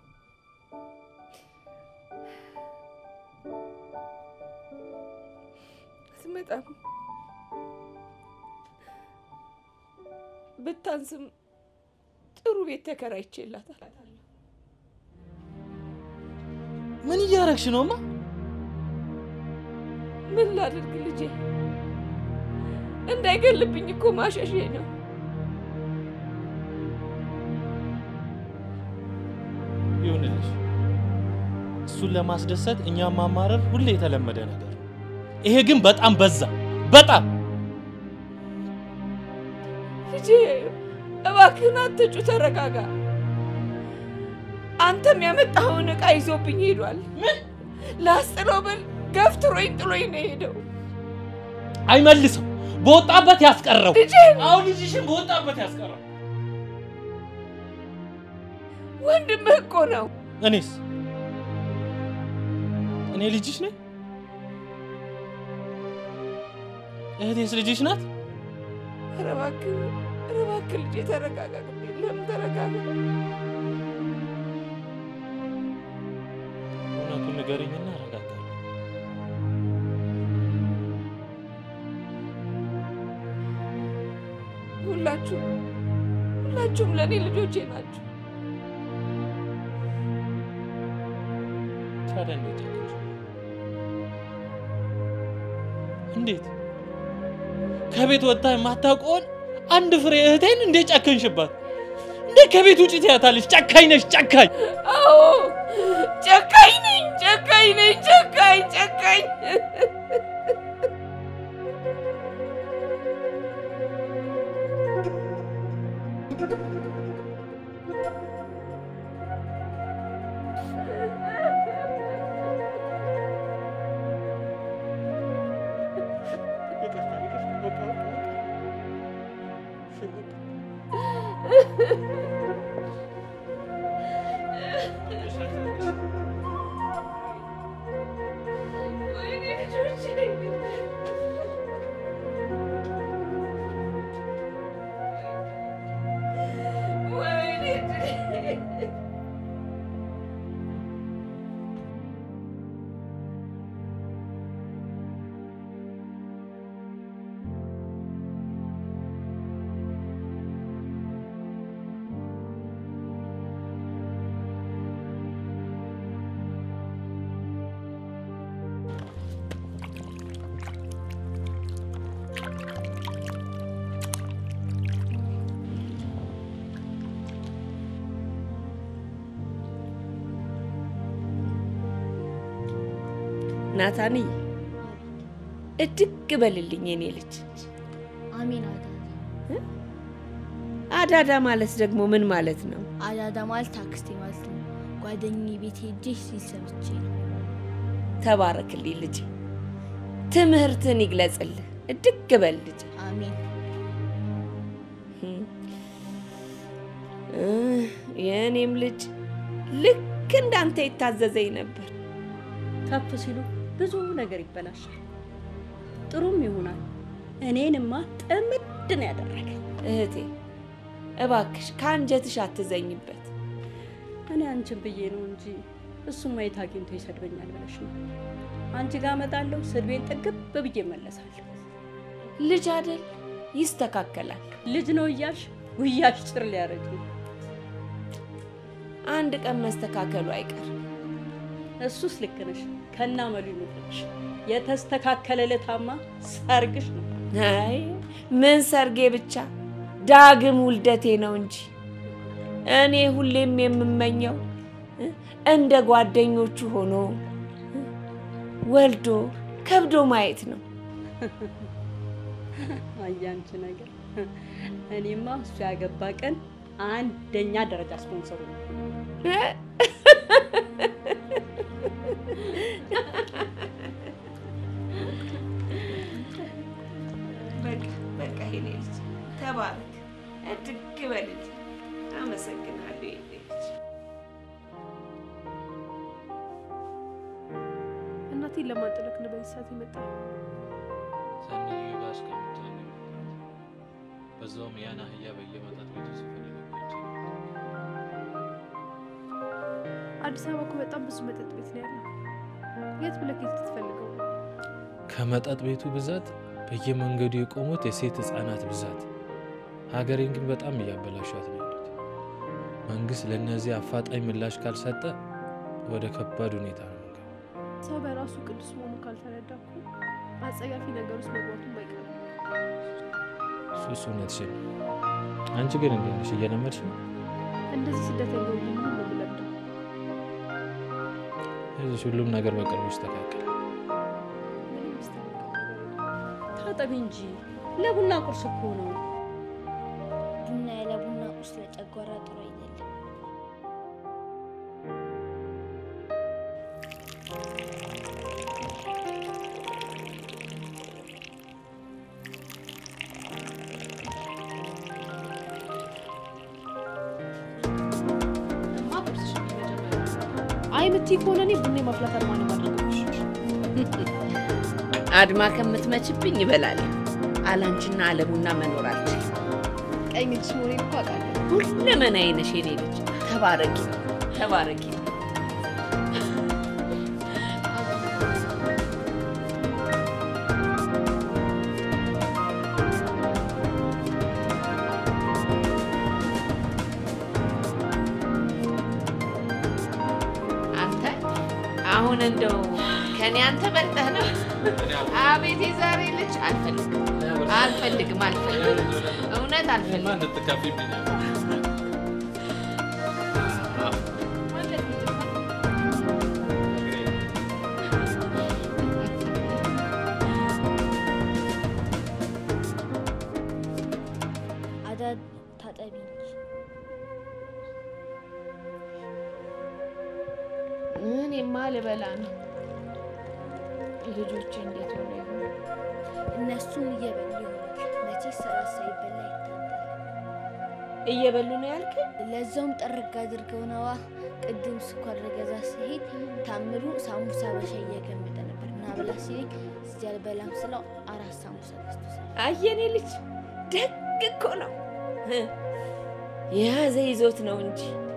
S5: አትመጣም። ብታንስም ጥሩ ቤት ተከራይቼላታል።
S2: ምን እያረግሽ ነውማ?
S5: ምን ላድርግ ልጄ? እንዳይገልብኝ እኮ ማሸሼ ነው።
S2: ይሁንልሽ። እሱን ለማስደሰት እኛም ማማረር ሁሌ የተለመደ ነገር ነው። ይሄ ግን በጣም በዛ፣ በጣም
S5: ልጄ እባክህን አትጩ፣ ተረጋጋ። አንተም ያመጣኸውን ዕቃ ይዞብኝ ሄዷል። ምን ላስጥለው ብል ገፍትሮኝ ጥሎኝ ነው የሄደው።
S2: አይመልሰው፣ በወጣበት ያስቀረው።
S5: ልጄን
S2: አሁን ልጅሽን በወጣበት ያስቀረው።
S5: ወንድምህ እኮ ነው።
S2: እኔስ እኔ ልጅሽ ነኝ? እህቴስ ልጅሽ ናት?
S5: ኧረ እባክህ ኧረ እባክህ ልጄ ተረጋጋ። ለምን ተረጋጋ?
S2: እውነቱን ንገሪኝና እረጋጋለሁ።
S5: ሁላችሁም ሁላችሁም ለእኔ ልጆቼ ናችሁ።
S2: ታዲያ እንዴት ጨከንሽ? እንዴት ከቤት ወጥታ የማታውቀውን አንድ ፍሬ እህቴን እንዴት ጨከንሽባት? እንዴት ከቤት ውጭ ትያታለሽ? ጨካኝ ነሽ፣ ጨካኝ።
S5: አዎ ጨካኝ ነኝ፣ ጨካኝ ነኝ፣ ጨካኝ ጨካኝ። ወይኔ ልጆቼ ወይኔ ናታንዬ እድግ በልልኝ የኔ ልጅ።
S4: አሜን አዳዳ።
S5: አዳዳ ማለት ደግሞ ምን ማለት ነው?
S4: አዳዳ ማለት አክስቴ ማለት ነው። ጓደኛዬ ቤት ሄጄ ሲል ሰምቼ ነው።
S5: ተባረክልኝ ልጅ፣ ትምህርትን ይግለጽልህ። እድግ በል ልጅ።
S4: አሜን።
S5: እ የእኔም ልጅ ልክ እንዳንተ ይታዘዘኝ ነበር።
S8: ከፍ ሲሉ ብዙ ነገር ይበላሻል። ጥሩም ይሆናል። እኔንማ ጥምድ ነው ያደረገ።
S5: እህቴ እባክሽ ከአንጀትሽ አትዘኝበት።
S8: እኔ አንቺን ብዬ ነው እንጂ እሱማ የት አግኝቶ ይሰድበኛል ብለሽ ነው። አንቺ ጋር እመጣለሁ፣ ስድቤን ጥግብ ብዬ እመለሳለሁ።
S5: ልጅ አይደል ይስተካከላል።
S8: ልጅ ነው እያልሽ ጉያሽ ጭር ሊያረጅ ነው።
S5: አንድ ቀን መስተካከሉ አይቀርም።
S8: እሱስ ልክ ነሽ። ከና መሉ ይኑርሽ። የተስተካከለ ለታማ ሰርግሽ ነው።
S5: አይ ምን ሰርጌ ብቻ ዳግም ውልደቴ ነው እንጂ እኔ ሁሌም የምመኘው እ፣ እንደ ጓደኞቹ ሆኖ እ፣ ወልዶ ከብዶ ማየት ነው።
S8: አያንቺ ነገር እኔማ እሱ ያገባ ቀን አንደኛ ደረጃ ስፖንሰሩ ነው።
S5: በቃ በቃ የኔ ልጅ ተባረክ፣ እድግ በልልኝ። አመሰግናለሁ የኔ ልጅ።
S1: እናቴን ለማንጠለቅ ነው በዚህ ሰዓት የመጣ
S2: ሰንዬ ጋር እስከምትሆን ነው የመጣሁት። በዛውም ያን አህያ በየመጠጥ ቤቱ ስፈልግ ቆይቼ ነው።
S1: አዲስ አበባ እኮ በጣም ብዙ መጠጥ ቤት ነው ያለው። የት ብለህ የት ትፈልገው ነው?
S2: ከመጠጥ ቤቱ ብዛት በየመንገዱ የቆሙት የሴት ህፃናት ብዛት ሀገሬን ግን በጣም እያበላሿት ነው ያሉት። መንግስት ለእነዚህ አፋጣኝ ምላሽ ካልሰጠ ወደ ከባድ ሁኔታ ነው የምንገባው።
S1: ሰው በራሱ ቅዱስ መሆኑ ካልተረዳ እኮ አጸያፊ ነገር ውስጥ መግባቱም አይቀርም።
S2: እሱ እሱ እውነትሽን ነው። አንቺ ግን እንዴት ነሽ? እየለመድሽ ነው?
S1: እንደዚህ ስደተኛ ሆኜ ምን ነው የምለምደው?
S2: ይኸውልሽ ሁሉም ነገር በቅርቡ ይስተካከላል።
S1: ምንም የሚስተካከል ነገር የለም።
S8: ታጠቢ እንጂ ለቡና ቁርስ እኮ ነው።
S4: ቡና ያለ ቡና ቁርስ ለጨጓራ ጥሩ አይደለም።
S1: እማ ቁርስሽ ነው የመጀመሪያው። አይ የምትይ ከሆነ እኔ ቡና የማፍላት አድማ ነው የማደርገው።
S5: አድማ ከምትመችብኝ ይበላል። አላንቺና አለቡና መኖር አልችልም።
S1: ቀኝ እጅሽ መሆኔን እኮ አውቃለሁ።
S5: ሁለመናዬ ነሽ የኔ ልጅ። ተባረኪ ተባረኪ። አንተ አሁን እንደው ከኔ አንተ በልጠህ ነው? አቤት የዛሬ ልጅ አልፈልግም አልፈልግም አልፈልግም እውነት አልፈልግም።
S4: አዳድ ታጠቢ እንጂ
S5: እኔማ ልበላ ነው። ልጆቼ እንዴት ሆነ ይሆን?
S4: እነሱም እየበሉ ይሆናል። መቼስ ስራ ሳይበላ ይታደራል።
S5: እየበሉ ነው ያልከኝ?
S4: ለዛውም ጠርግ አድርገው ነዋ። ቅድም ስኳር ልገዛ ሲሄድ ታምሩ ሳሙሳ በሻይ እየገመጠ ነበር እና ብላ ሲለኝ እዚህ አልበላም ስለው አራት ሳሙሳ ገዝቶ ሰጠኝ።
S5: አየኔ ልጅ ደግ እኮ ነው። የያዘ ይዞት ነው እንጂ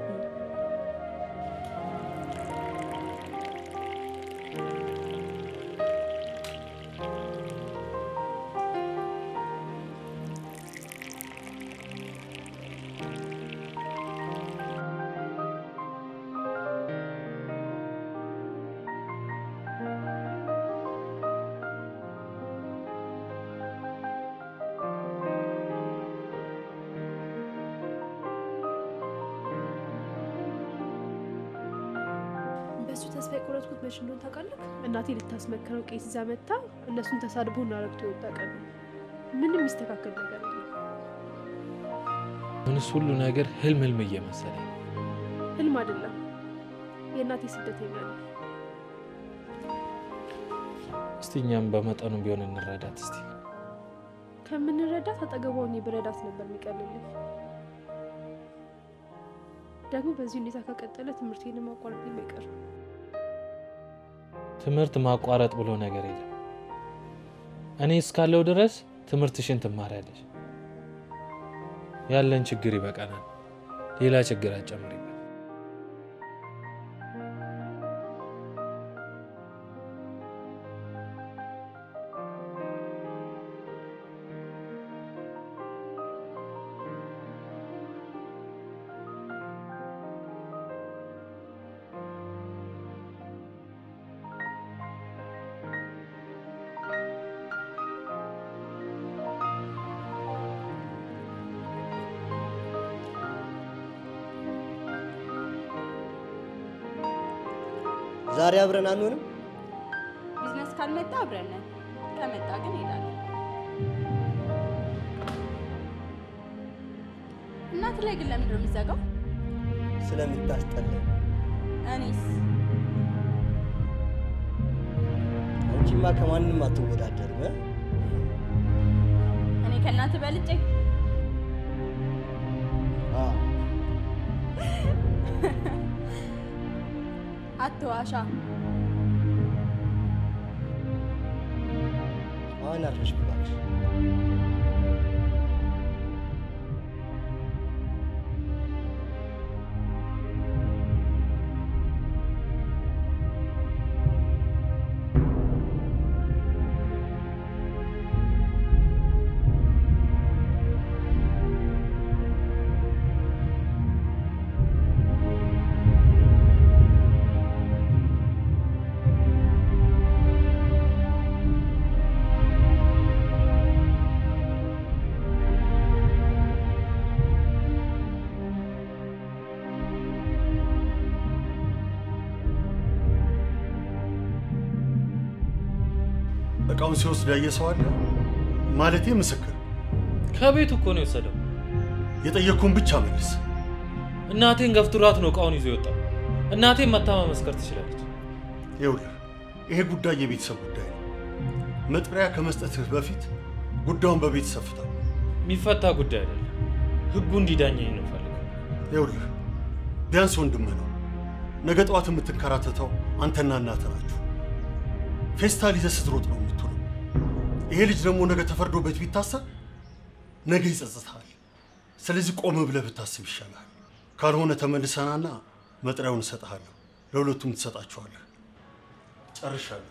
S1: በእሱ ተስፋ የቆረጥኩት መች እንደሆነ ታውቃለህ? እናቴ ልታስመክረው ቄስ ይዛ መታ እነሱን ተሳድቦ እና ረግቶ የወጣ ቀን ነው። ምንም የሚስተካከል ነገር የለም።
S2: አሁንስ ሁሉ ነገር ህልም ህልም እየመሰለኝ ነው።
S1: ህልም አይደለም። የእናቴ ስደተኛ ነው።
S2: እስቲ እኛም በመጠኑ ቢሆን እንረዳት እስቲ።
S1: ከምንረዳት አጠገቧ ሆኜ ብረዳት ነበር የሚቀልልኝ። ደግሞ በዚህ ሁኔታ ከቀጠለ ትምህርቴን ማቋረጥ አይቀርም።
S2: ትምህርት ማቋረጥ ብሎ ነገር የለም። እኔ እስካለው ድረስ ትምህርትሽን ትማሪያለሽ። ያለን ችግር ይበቃናል። ሌላ ችግር አጨምሪበት።
S6: ዛሬ አብረን አንሆንም?
S9: ቢዝነስ ካልመጣ አብረን ነን፣ ከመጣ ግን ሄዳለሁ። እናት ላይ ግን ለምንድን ነው የሚዘጋው?
S6: ስለምታስጠላኝ።
S9: እኔስ
S6: አንቺማ ከማንም አትወዳደርም። እ?
S9: እኔ ከእናት በልጬ
S6: አዎ፣
S9: አትዋሻ።
S6: አሁን አርፈሽ ብላሽ
S11: እቃውን ሲወስድ ያየ ሰው አለ? ማለቴ ምስክር።
S2: ከቤቱ እኮ ነው የወሰደው።
S11: የጠየቅኩን ብቻ መልስ።
S2: እናቴን ገፍትሯት ነው እቃውን ይዞ የወጣው። እናቴን መታ መመስከር ትችላለች።
S11: ይኸውልህ ይሄ ጉዳይ የቤተሰብ ጉዳይ ነው። መጥሪያ ከመስጠትህ በፊት ጉዳዩን በቤተሰብ ፍታ።
S2: የሚፈታ ጉዳይ አይደለም። ህጉ እንዲዳኘኝ ነው ፈልገው።
S11: ይኸውልህ ቢያንስ ወንድምህ ነው። ነገ ጠዋት የምትንከራተተው አንተና እናትህ ናችሁ። ፌስታል ይዘህ ስትሮጥ ነው የምትውለው። ይሄ ልጅ ደግሞ ነገ ተፈርዶበት ቢታሰር ነገ ይጸጽታል። ስለዚህ ቆም ብለህ ብታስብ ይሻላል። ካልሆነ ተመልሰናና መጥሪያውን እሰጥሃለሁ። ለሁለቱም ትሰጣቸዋለህ። ጨርሻለሁ።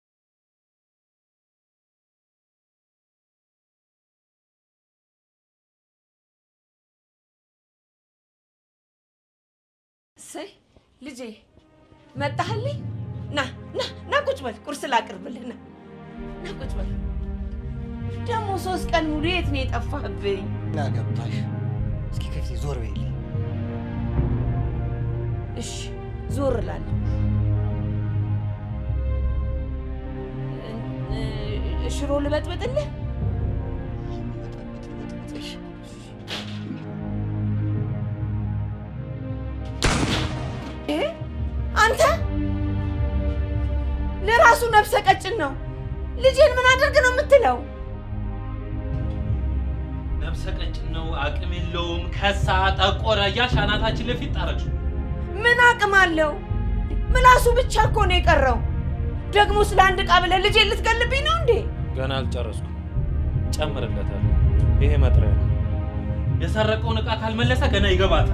S5: እሰይ ልጄ መጣህልኝ? ና ና ና ቁጭ በል፣ ቁርስ ላቅርብልህ። ና ና ቁጭ በል። ደግሞ ሶስት ቀን ሙሉ የት ነው የጠፋህብኝ?
S6: ና ገባሽ? እስኪ ከፊቴ ዞር በይልኝ።
S5: እሺ ዞር እላለሁ። እ- እ- ሽሮ ልበጥብጥልህ? እ? አንተ ለራሱ ነፍሰ ቀጭን ነው። ልጄን ምን አድርግ ነው የምትለው?
S2: ነፍሰ ቀጭን ነው፣ አቅም የለውም፣ ከሳ፣ ጠቆረ እያልሽ አናታችን ለፊት ጣረች።
S5: ምን አቅም አለው? ምላሱ ብቻ እኮ ነው የቀረው። ደግሞ ስለ አንድ ዕቃ ብለህ ልጄን ልትገልብኝ ነው እንዴ?
S2: ገና አልጨረስኩም። ጨምርለታለሁ። ይሄ መጥሪያ ነው። የሰረቀውን ዕቃ ካልመለሰ ገና ይገባታል።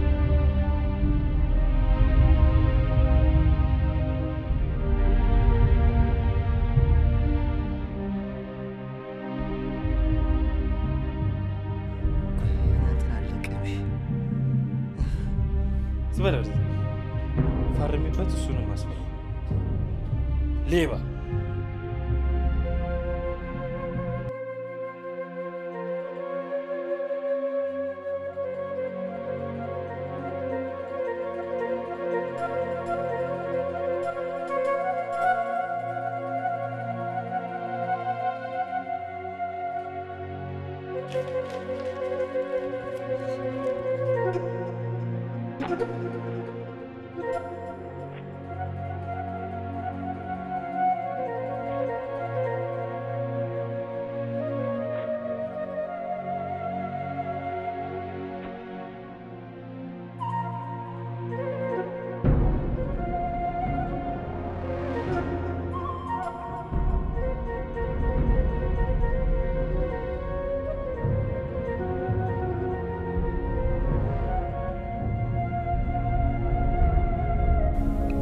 S2: ዝበለር ፈርሚበት፣ እሱንም አስፈር ሌባ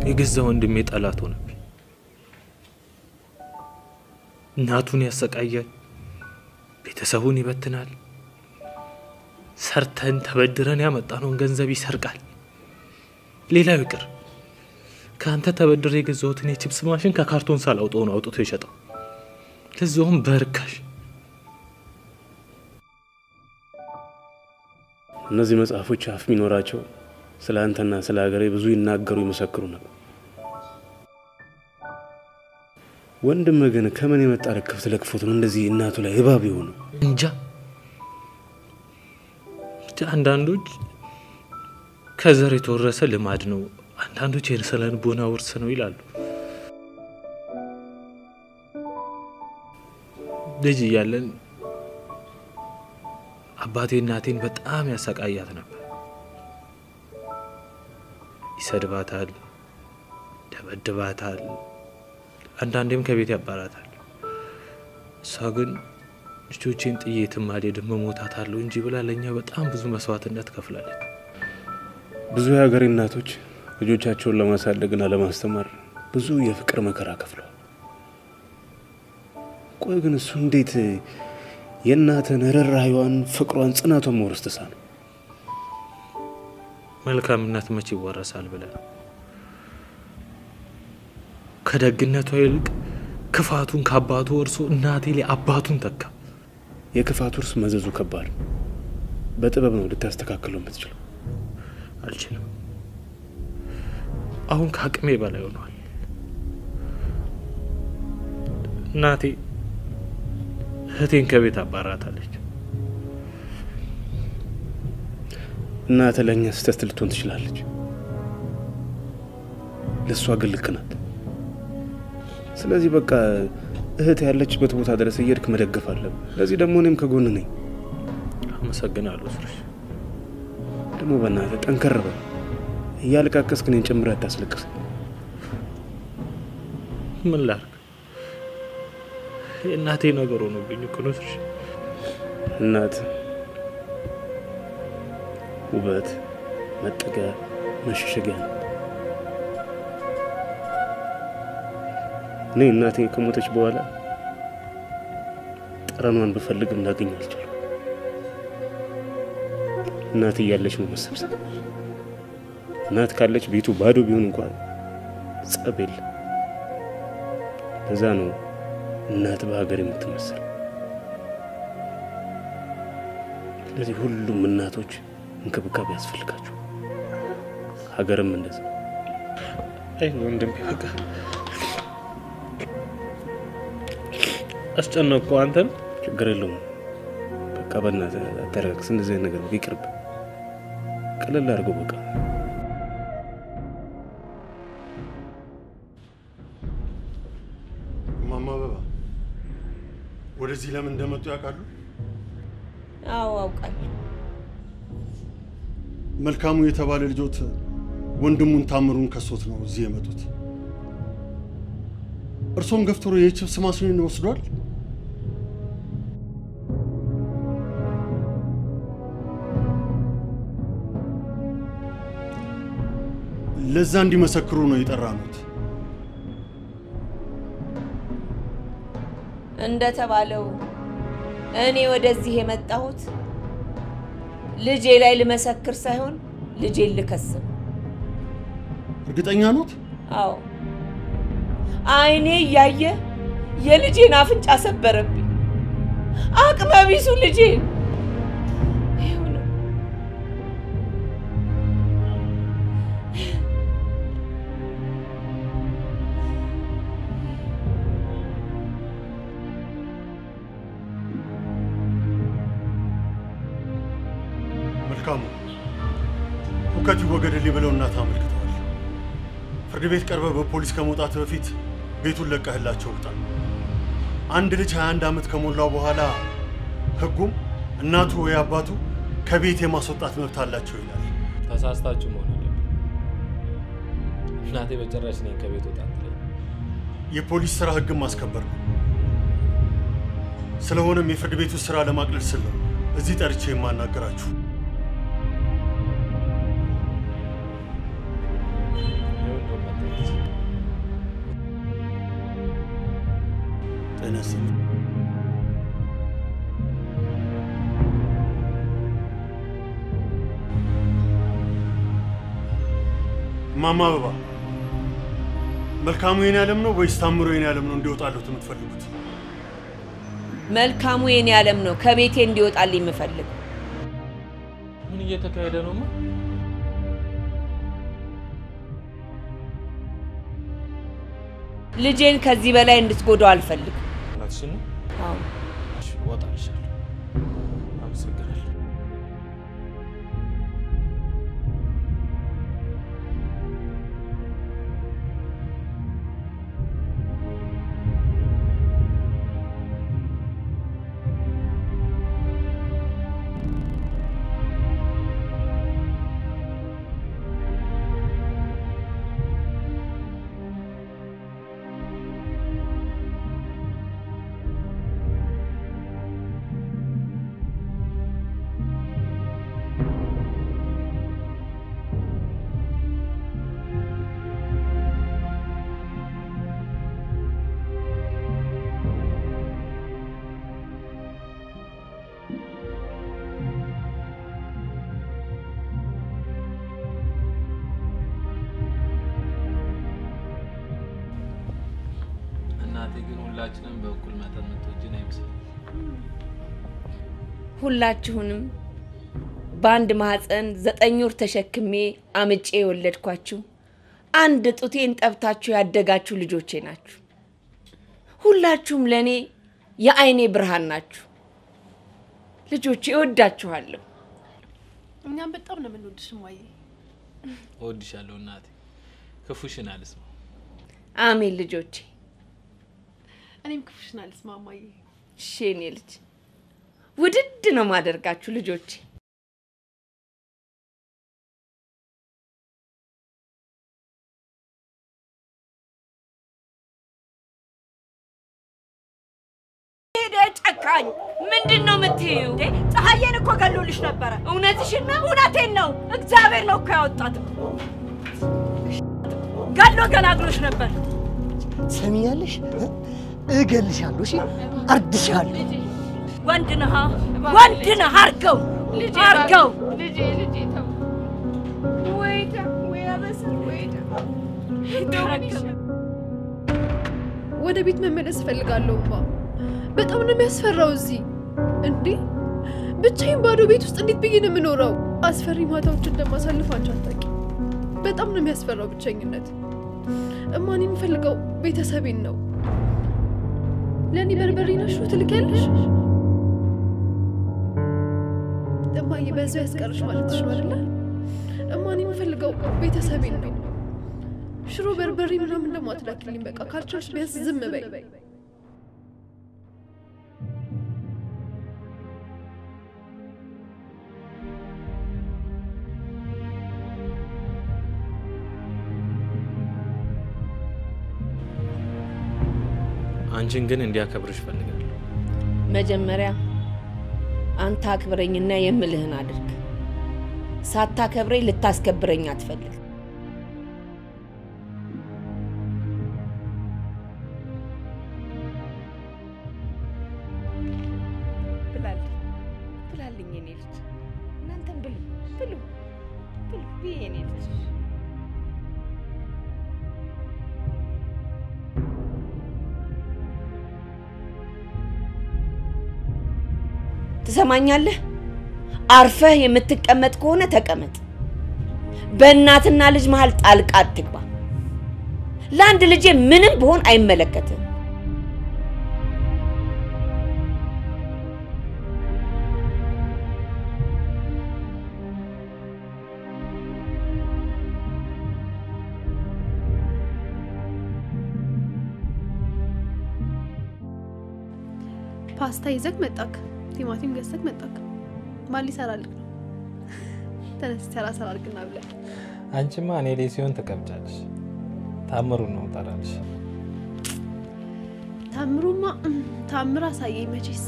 S2: የገዛ ወንድሜ ጠላት ሆነብኝ። እናቱን ያሰቃያል፣ ቤተሰቡን ይበትናል፣ ሰርተን ተበድረን ያመጣነውን ገንዘብ ይሰርቃል። ሌላው ይቅር ከአንተ ተበድሬ የገዛሁትን የቺፕስ ማሽን ከካርቶን ሳላውጠው ነው አውጥቶ የሸጠው፣ ለዛውም በርካሽ።
S10: እነዚህ መጽሐፎች አፍ የሚኖራቸው ስለ አንተና ስለ ሀገሬ ብዙ ይናገሩ ይመሰክሩ ነበር። ወንድም ግን ከምን የመጣ ለክፍት ለክፎት ነው እንደዚህ እናቱ ላይ እባብ የሆኑ?
S2: እንጃ ብቻ አንዳንዶች ከዘር የተወረሰ ልማድ ነው፣ አንዳንዶች የስነ ልቦና ውርስ ነው ይላሉ። ልጅ እያለን አባቴ እናቴን በጣም ያሰቃያት ነበር። ይሰድባታል፣ ደበድባታል፣ አንዳንዴም ከቤት ያባራታል። እሷ ግን ልጆቼን ጥዬ የትም አልሄድም እሞታታለሁ እንጂ ብላ ለእኛ በጣም ብዙ መስዋዕትነት ከፍላለች።
S10: ብዙ የሀገሬ እናቶች ልጆቻቸውን ለማሳደግና ለማስተማር ብዙ የፍቅር መከራ ከፍለዋል። ቆይ ግን እሱ እንዴት የእናትን ርኅራኄዋን፣ ፍቅሯን፣ ጽናቷን መውረስ ተሳነው?
S2: መልካምነት መቼ ይወረሳል ብለህ ነው? ከደግነቷ ይልቅ ክፋቱን ከአባቱ ወርሶ እናቴ ላይ አባቱን ተካ።
S10: የክፋቱ እርስ መዘዙ ከባድ ነው። በጥበብ ነው ልታስተካክለው የምትችለው።
S2: አልችልም። አሁን ከአቅሜ በላይ ሆኗል። እናቴ እህቴን ከቤት አባራታለች።
S10: እናትህ ለእኛ ስህተት ልትሆን ትችላለች፣ ለእሷ ግን ልክ ናት። ስለዚህ በቃ እህት ያለችበት ቦታ ድረስ እየሄድክ መደገፍ አለብህ። ለዚህ ደግሞ እኔም ከጎን ነኝ።
S2: አመሰግናለሁ ስርሽ።
S10: ደግሞ በእናትህ ጠንከር በል። እያለቃቀስክ እኔን ጨምረህ አታስለቅስ።
S2: ምን ላድርግ? የእናቴ ነገር ሆኖብኝ እኮ ነው ስርሽ።
S10: እናት ውበት፣ መጠጊያ፣ መሸሸጊያ ነው። እኔ እናቴ ከሞተች በኋላ ጠረኗን ብፈልግም ላገኝ አልቻልኩም። እናት እያለች ነው መሰብሰብ። እናት ካለች ቤቱ ባዶ ቢሆን እንኳን ጸብ የለም። ለዛ ነው እናት በሀገር የምትመሰል። ስለዚህ ሁሉም እናቶች እንክብካቤ ያስፈልጋቸው፣ ሀገርም እንደዛ።
S2: አይ ወንድሜ በቃ አስጨነቅኩ አንተን።
S10: ችግር የለውም። በቃ በእናትህ አተረጋግስ። እንደዚህ አይነት ነገር ይቅርብ፣ ቀለል አድርገው በቃ
S11: እማማ አበባ ወደዚህ ለምን እንደመጡ ያውቃሉ?
S5: አዎ አውቃለሁ።
S11: መልካሙ የተባለ ልጆት ወንድሙን ታምሩን ከሶት ነው እዚህ የመጡት። እርሶም ገፍትሮ የችብስ ማሽኑን ወስዷል። ለዛ እንዲመሰክሩ ነው የጠራኑት።
S5: እንደተባለው እኔ ወደዚህ የመጣሁት ልጄ ላይ ልመሰክር ሳይሆን ልጄን ልከስ ነው።
S11: እርግጠኛ ኖት?
S5: አዎ አይኔ እያየ የልጄን አፍንጫ ሰበረብኝ። አቅመ ቢሱ ልጄን ይኸው ነው።
S11: መልካሙ ሁከት ይወገድልኝ ብለው እናት አመልክተዋል። ፍርድ ቤት ቀርበ በፖሊስ ከመውጣት በፊት ቤቱን ለቀህላቸው ውጣ። አንድ ልጅ 21 ዓመት ከሞላው በኋላ ህጉም እናቱ ወይ አባቱ ከቤት የማስወጣት መብት አላቸው ይላል።
S2: ተሳስታችሁ መሆን አለበት። እናቴ በጭራሽ እኔን ከቤት ወጣ አትለኝም።
S11: የፖሊስ ስራ ህግን ማስከበር ነው። ስለሆነም የፍርድ ቤቱ ስራ ለማቅለል ስል ነው እዚህ ጠርቼ የማናገራችሁ።
S2: ይኸው እንደው መጣች።
S11: ጤና ይስጥልኝ። እማማ አበባ መልካሙ የኔ ዓለም ነው ወይስ ታምሮ የኔ ዓለም ነው እንዲወጣሉት የምትፈልጉት?
S5: መልካሙ የኔ ዓለም ነው ከቤቴ እንዲወጣልኝ የምፈልግ።
S2: ምን እየተካሄደ ነው? ማ
S5: ልጄን ከዚህ በላይ እንድትጎዳው አልፈልግም።
S2: እውነትሽን ነው?
S5: አዎ
S2: እሺ፣ እወጣልሻለሁ። አመሰግናለሁ። እናቴ ግን ሁላችንም በእኩል መጠን የምትወጂን አይመስለኝም።
S5: ሁላችሁንም በአንድ ማህፀን ዘጠኝ ወር ተሸክሜ አምጬ የወለድኳችሁ አንድ ጡቴን ጠብታችሁ ያደጋችሁ ልጆቼ ናችሁ። ሁላችሁም ለእኔ የአይኔ ብርሃን ናችሁ። ልጆቼ እወዳችኋለሁ።
S1: እኛም በጣም ነው የምንወድሽ እማዬ።
S2: እወድሻለሁ እናቴ፣ ክፉሽን አልስማ።
S5: አሜን ልጆቼ።
S1: እኔም ክፉሽን አልስማ እማዬ።
S5: እሺ የኔ ልጅ ውድድ ነው ማደርጋችሁ ልጆቼ። ሄደ ጨካኝ! ምንድን ነው የምትይው? ፀሐዬን እኮ ገሎልሽ ነበረ። እውነትሽን ነው? እውነቴን ነው። እግዚአብሔር ነው እኮ ያወጣት። ገሎ ገላግሎሽ ነበር።
S6: ሰሚኛለሽ? እገልሻለሁ። እሺ፣ አርድሻለሁ።
S5: ወንድ ነህ፣ ወንድ ነህ። አርገው፣ አርገው።
S7: ልጄ ልጄ ተው። ወይዳ ወይ አበስር ወይዳ
S1: ወደ ቤት መመለስ እፈልጋለሁ እማ። በጣም ነው የሚያስፈራው እዚህ። እንዴ ብቻዬን ባዶ ቤት ውስጥ እንዴት ብዬ ነው የምኖረው? አስፈሪ ማታዎች እንደማሳልፍ አንቺ አታውቂም። በጣም ነው የሚያስፈራው ብቸኝነት። እማ እኔ የምፈልገው ቤተሰቤን ነው። ለእኔ በርበሬ ነሽ ትልኪያለሽ? እማዬ በዛው ያስቀርሽ ማለትሽ ነው አይደለ? እማ እኔ የምፈልገው ቤተሰቤን ነው። ሽሮ በርበሬ ምናምን ደግሞ አትላኪልኝ። በቃ ካልቻልሽ ቢያንስ ዝም በይ።
S2: አንቺን ግን እንዲያከብርሽ እፈልጋለሁ።
S5: መጀመሪያ አንተ አክብረኝና የምልህን አድርግ። ሳታከብረኝ ልታስከብረኝ አትፈልግ። ብላልኝ ብላልኝ የኔ ልጅ፣ እናንተም ብሉ ብሉ ብሉ ብዬ የኔ ልጅ ትሰማኛለህ? አርፈህ የምትቀመጥ ከሆነ ተቀመጥ። በእናትና ልጅ መሀል ጣልቃ አትግባ። ለአንድ ልጄ ምንም ብሆን አይመለከትም።
S1: ፓስታ ይዘግ መጣክ፣ ቲማቲም ገዝተክ መጣክ። ማን ሊሰራልክ ነው? ተነስ ሰራ ሰራ አድርግና ብላ።
S2: አንቺማ እኔ ላይ ሲሆን ትቀብጫለሽ። ታምሩን ነው እጠራልሽ።
S1: ታምሩማ እም፣ ታምር አሳየኝ መቼስ።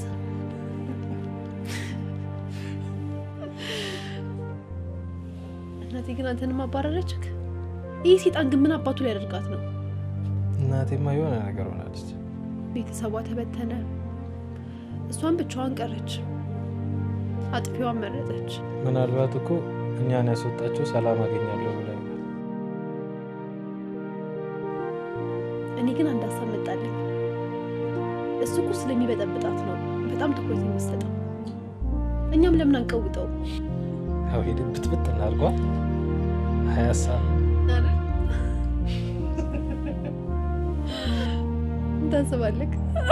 S1: እናቴ ግን አንተንም አባረረችክ። ይህ ሴጣን ግን ምን አባቱ ሊያደርጋት ነው?
S2: እናቴማ የሆነ ነገር ሆናለች።
S1: ቤተሰቧ ተበተነ። እሷን ብቻዋን ቀረች። አጥፊዋን መረጠች።
S2: ምናልባት እኮ እኛን ያስወጣቸው ሰላም አገኛለሁ ብላ ይሆናል።
S1: እኔ ግን አንድ ሀሳብ መጣልኝ። እሱ እኮ ስለሚበጠብጣት ነው በጣም ትኩረት የሚሰጠው። እኛም ለምን አንቀውጠው?
S2: ያው ሄድ ብትብጥ እናድርጓል። ሀያ ሀሳብ
S1: ታስባለህ?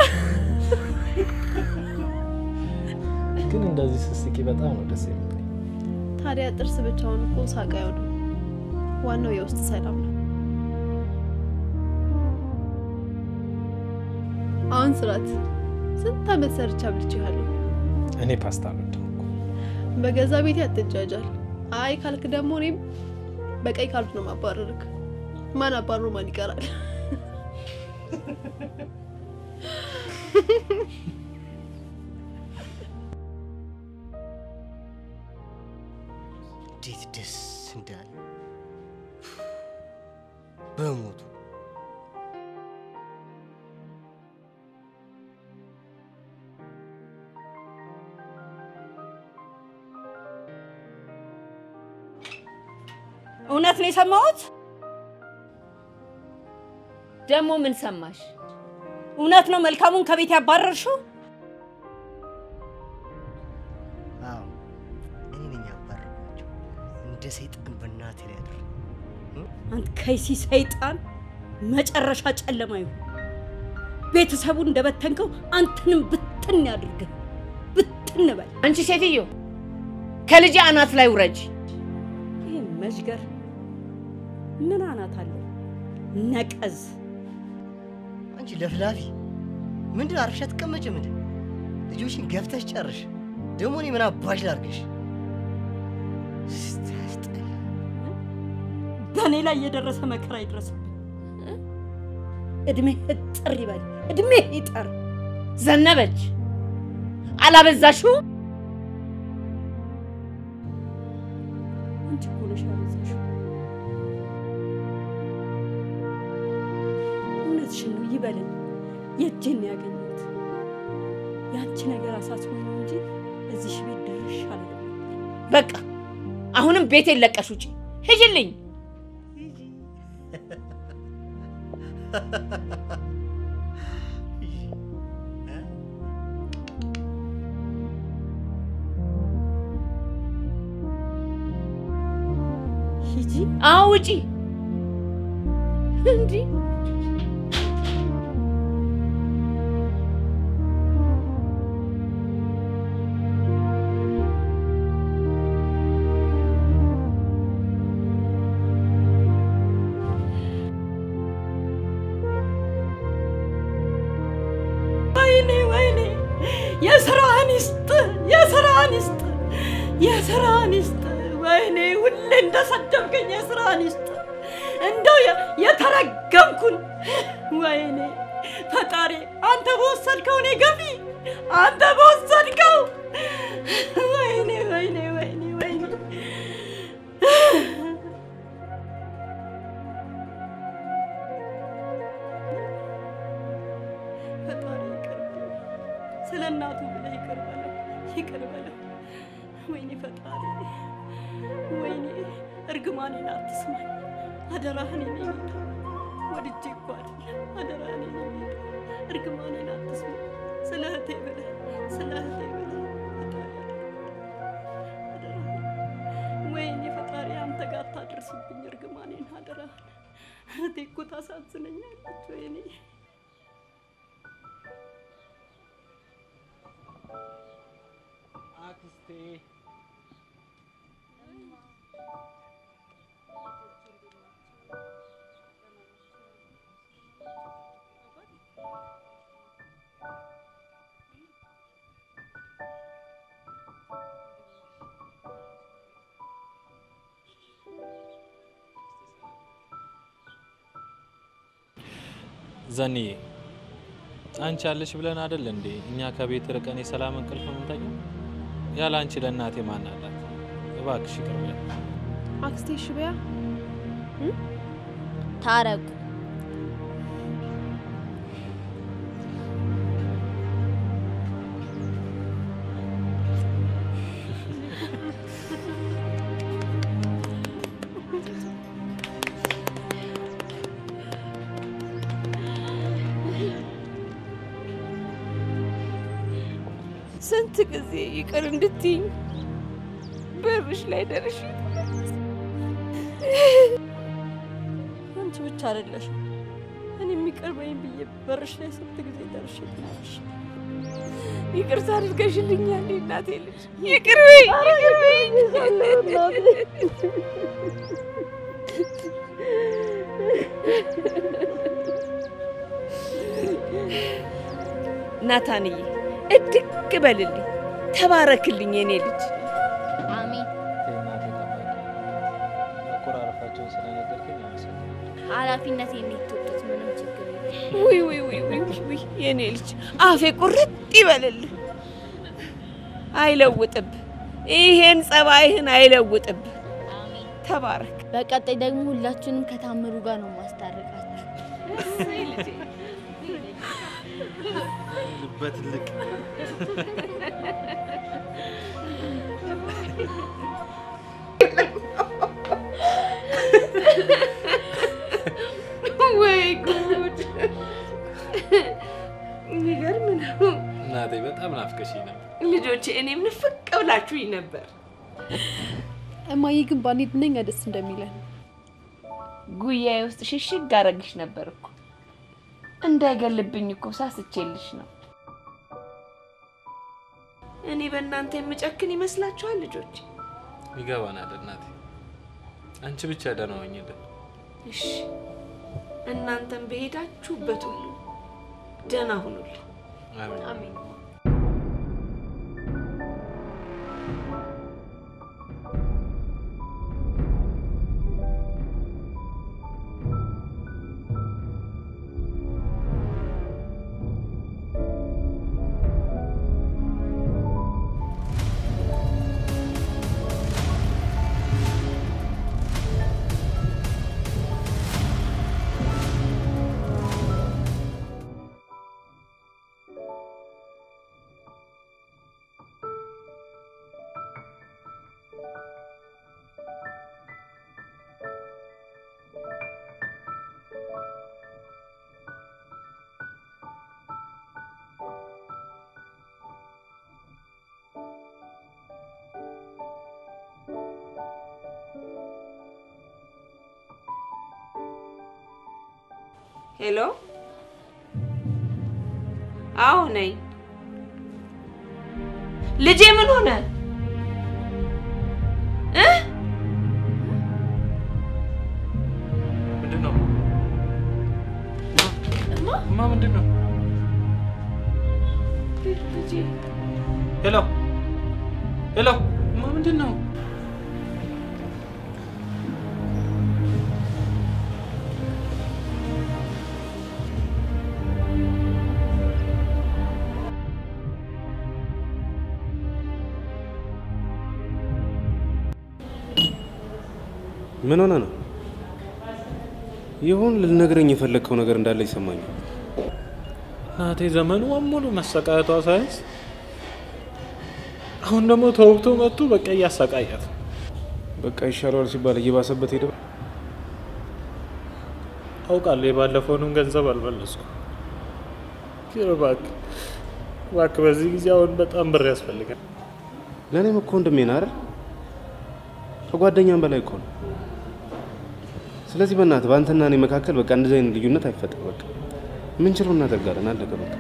S2: ግን እንደዚህ ስስቂ በጣም ነው ደስ የሚል።
S1: ታዲያ ጥርስ ብቻውን እኮ ሳቅ አይሆንም። ዋናው የውስጥ ሰላም ነው። አሁን ስራት ስንት ዓመት ሰርቻ አብልቼሃለሁ።
S2: እኔ ፓስታ አልወድም።
S1: በገዛ ቤቴ አትጃጃል። አይ ካልክ ደግሞ እኔም በቀይ ካልክ ነው ማባረርክ። ማን አባሮ ማን ይቀራል?
S6: እንዴት ደስ እንዳለ በሞቱ
S5: እውነት ነው የሰማሁት? ደግሞ ምን ሰማሽ? እውነት ነው መልካሙን ከቤት ያባረርሽው?
S6: አዎ እኔ ነኝ ያባረርኳቸው። እንደ ሰይጣን በእናቴ ላይ ያደረ
S5: አንተ ከይሲ ሰይጣን መጨረሻ ጨለማ ይሁን። ቤተሰቡን እንደበተንከው አንተንም ብትን ያድርግህ። ብትን በል። አንቺ ሴትዮ ከልጅ አናት ላይ ውረጅ። ይህ መዥገር ምን አናት አለው? ነቀዝ
S6: አንቺ ለፍላፊ ምንድን አርፈሽ አትቀመጭም እንዴ? ልጆችን ገፍተሽ ጨርሽ። ደግሞ እኔ ምን አባሽ ላርግሽ? ስታስጠላ።
S5: በእኔ ላይ የደረሰ መከራ ይድረስብህ። እድሜ እጥር ይበል፣ እድሜ ይጠር። ዘነበች አላበዛሽው? አንቺ እኮ ነሽ ያበዛሽው። እውነትሽን ነው ይበለኝ። የእጄን ነው ያገኘሁት። የአንቺ ነገር አሳስቦኝ ነው እንጂ እዚህ ቤት ደርሽ አለ። በቃ አሁንም ቤቴን ለቀሽ ውጪ፣ ሂጂልኝ። ሂጂ። አዎ ውጪ። እንዲህ ወይኔ ወይኔ፣ የስራህን ይስጥ፣ የስራህን ይስጥ፣ የስራህን ይስጥ። ወይኔ ሁሌ እንደሰደብከኝ የስራህን ይስጥ። እንደው የ- የተረገምኩን ወይኔ ፈጣሪ፣ አንተ በወሰድከው እኔ ገፊ፣ አንተ በወሰድከው ወይኔ ወይኔ ወይኔ ወይኔ ፈጣሪ ይቅር በለው። ስለ እናቱ ብለህ ይቅር በለው፣ ይቅር በለው። ወይኔ ፈጣሪ፣ ወይኔ እርግማኔን አትስማኝ። አደራህን የኔ ጌታ፣ ወድጄ እኮ አይደለም። አደራህን የኔ ጌታ፣ እርግማኔን አትስማኝ። ስለ እህቴ ብለህ፣ ስለ እህቴ ብለህ ፈጣሪ አደራህን። ወይኔ ፈጣሪ፣ አንተ ጋር አታድርስብኝ እርግማኔን፣ አደራህን። እህቴ እኮ ታሳዝነኛለች። ወይኔ
S3: አክስቴ
S2: ዘንዬ አንቺ ያለሽ ብለን አይደል እንዴ እኛ ከቤት ርቀን የሰላም እንቅልፍ የምንተኛው? ያለ አንቺ ለእናቴ ማን አላት? እባክሽ ይቅር በይኝ።
S1: አክስቴ ሽበያ
S4: ታረቁ።
S5: ስንት ጊዜ ይቅር እንድትይኝ በርሽ ላይ ደርሽ።
S8: አንቺ ብቻ አይደለሽም እኔ የሚቅር በይኝ ብዬ በርሽ ላይ ስንት ጊዜ ደርሼ ትናለሽ።
S5: ይቅርታ አድርገሽልኛል እናቴ ልጅ። ይቅር በይኝ፣ ይቅር በይኝ። ናታንዬ እድግ በልልኝ፣ ተባረክልኝ የኔ ልጅ።
S4: አሜን።
S2: እናቴ ጠባቂ መቆራረፋቸውን ስለነገርከኝ አመሰግናለሁ።
S4: ኃላፊነት የሚትወጡት ምንም ችግር የለም።
S5: ውይ ውይ ውይ ውይ ውይ የኔ ልጅ አፌ ቁርጥ ይበልልህ፣ አይለውጥብ። ይሄን ጸባይህን አይለውጥብ። ተባረክ።
S4: በቀጣይ ደግሞ ሁላችንም ከታምሩ ጋር ነው ማስታረቃችሁ።
S3: በትልቅ
S5: ወይ ጉድ! የሚገርም ነው።
S2: እናቴ በጣም ናፍቀሽኝ ነበር።
S5: ልጆቼ እኔም ንፍቅ ብላችሁኝ ነበር።
S1: እማዬ ግን ባንሄድ ምንኛ ደስ እንደሚለን
S5: ጉያዬ ውስጥ ሽሽግ አረግሽ ነበር እኮ እንዳይገልብኝ እኮ ሳስቼልሽ ነው። እኔ በእናንተ የምጨክን ይመስላችኋል ልጆች?
S2: ይገባናል እናቴ። አንቺ ብቻ ደህና ሆኝልን።
S5: እሺ እናንተም በሄዳችሁበት ሁሉ ደህና ሁኑልኝ።
S2: አሜን።
S5: ሄሎ፣ አዎ ነኝ። ልጄ ምን ሆነ እ
S2: ምንድን ነው እማ? ምንድን ነው?
S5: ልጄ
S2: ሄሎ ሄሎ፣ እማ ምንድን ነው?
S10: ምን ሆነ ነው? ይሁን ልነግረኝ የፈለግከው ነገር እንዳለ ይሰማኛል።
S2: እናቴ ዘመኑ ሙሉ መሰቃየቷ ሳይንስ አሁን ደግሞ ተወግቶ መጥቶ በቃ እያሰቃያት ነው።
S10: በቃ ይሻለዋል ሲባል እየባሰበት ሄደ።
S2: አውቃለሁ የባለፈውንም ገንዘብ አልመለስኩ። ግን እባክህ እባክህ በዚህ ጊዜ አሁን በጣም ብር ያስፈልጋል።
S10: ለእኔም እኮ ወንድሜ ነህ አይደል? ከጓደኛም በላይ እኮ ነው። ስለዚህ በእናትህ በአንተና እኔ መካከል በቃ እንደዚህ አይነት ልዩነት አይፈጠር። በቃ ምንችለው እናደርጋለን። አለቀ በቃ።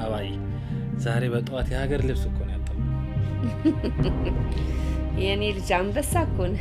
S2: አባዬ ዛሬ በጠዋት የሀገር ልብስ እኮ ነው ያጠብነው።
S5: የእኔ ልጅ አንበሳ እኮ ነህ።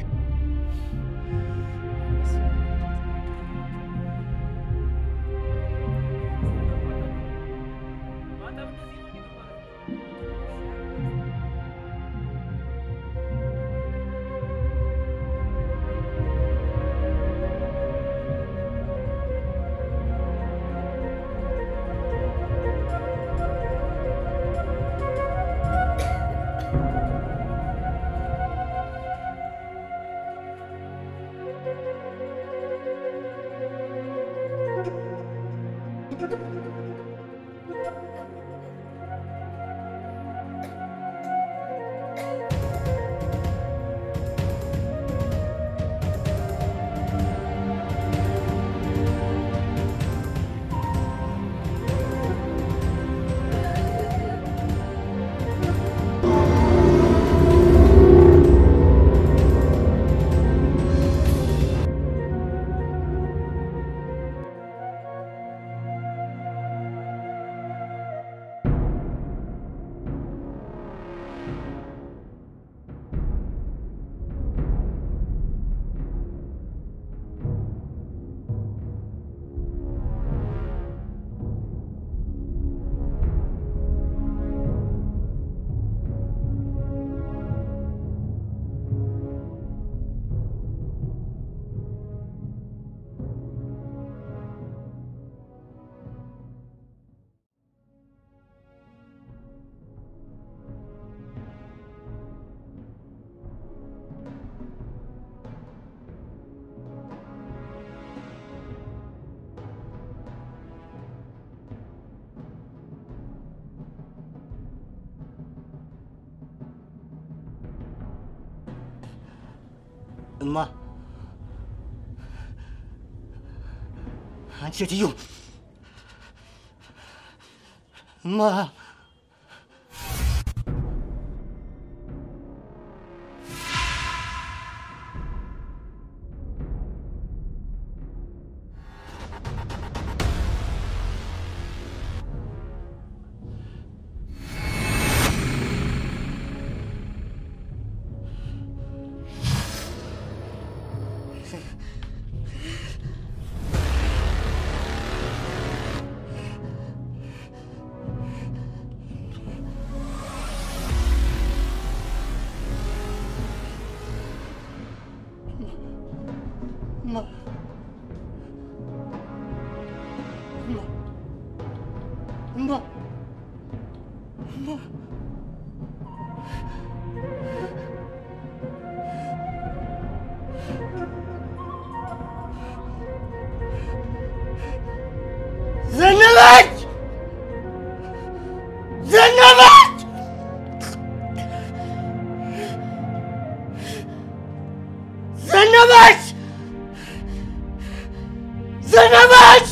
S6: እማ አንቺ ሴትዮ እማ እማ እማ እማ እማ ዘነበች ዘነበች ዘነበች ዘነበች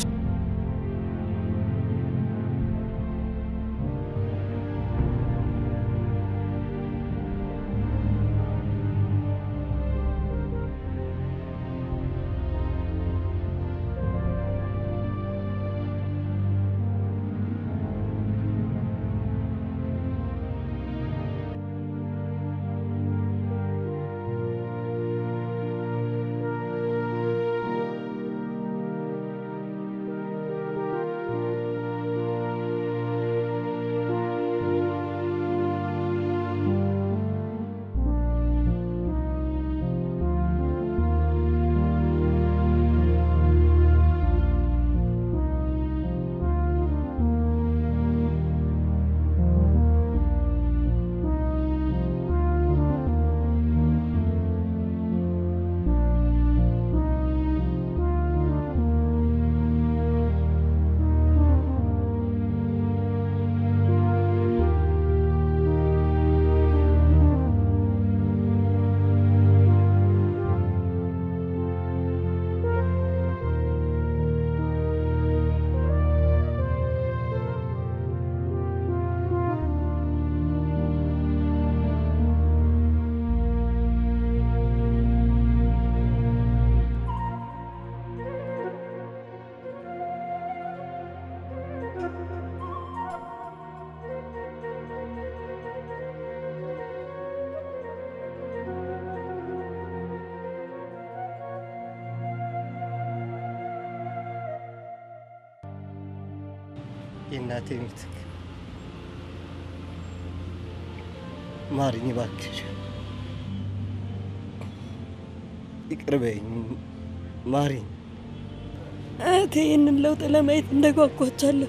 S6: የእናቴ ምትክ ማሪኝ እባክሽ፣ ይቅር በይኝ ማሪኝ።
S8: እህቴ ይህንን ለውጥ ለማየት እንደጓጓቻለሁ።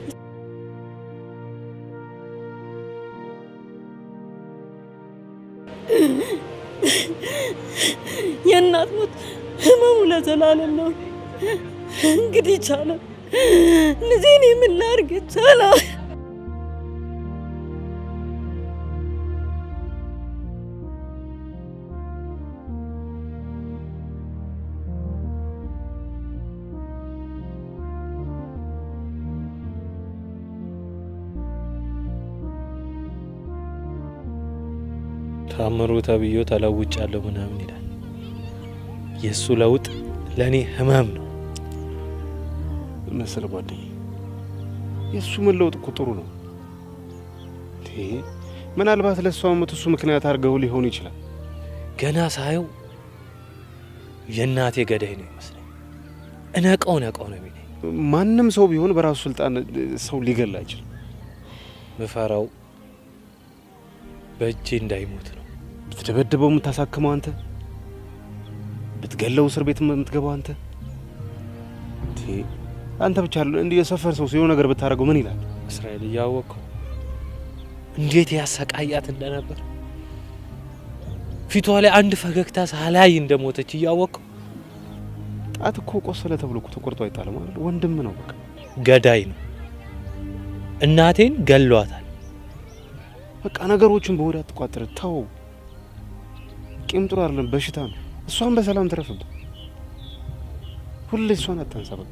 S8: የእናት ሞት ህመሙ ለዘላለም ነው። እንግዲህ ቻለ ልጄን የምን ላድርግ ቻለ
S2: ታምሩ ተብዮ ተለውጫለሁ ምናምን ይላል። የእሱ ለውጥ ለእኔ ህመም ነው።
S10: መሰለ ጓደኝ የእሱ መለወጥ እኮ ጥሩ ነው። እንዴ ምናልባት ለእሷ ሞት እሱ ምክንያት አድርገው ሊሆን ይችላል።
S2: ገና ሳየው የእናቴ ገዳይ ነው ይመስለኝ። እነቀው ነቀው ነው የሚለኝ።
S10: ማንም ሰው ቢሆን በራሱ ስልጣን ሰው ሊገል አይችልም።
S2: ምፈራው በእጄ እንዳይሞት ነው።
S10: ብትደበድበው የምታሳክመው አንተ፣ ብትገለው እስር ቤት የምትገባው አንተ። እንዴ አንተ ብቻ እንዲህ የሰፈር ሰው ሲሆን ነገር ብታደርገው ምን ይላል?
S2: እስራኤል እያወቅኸው እንዴት ያሰቃያት እንደነበር ፊቷ ላይ አንድ ፈገግታ ሳላይ እንደሞተች እያወቅኸው
S10: ጣት እኮ ቆሰለ ተብሎ እኮ ተቆርጦ አይጣልም አይደል? ወንድም ነው በቃ።
S2: ገዳይ ነው። እናቴን ገሏታል።
S10: በቃ ነገሮችን በወዲያ አትቋጥር፣ ተው። ቂም ጥሩ አይደለም፣ በሽታ ነው። እሷን በሰላም ትረፍበት። ሁሌ እሷን አታንሳ በቃ።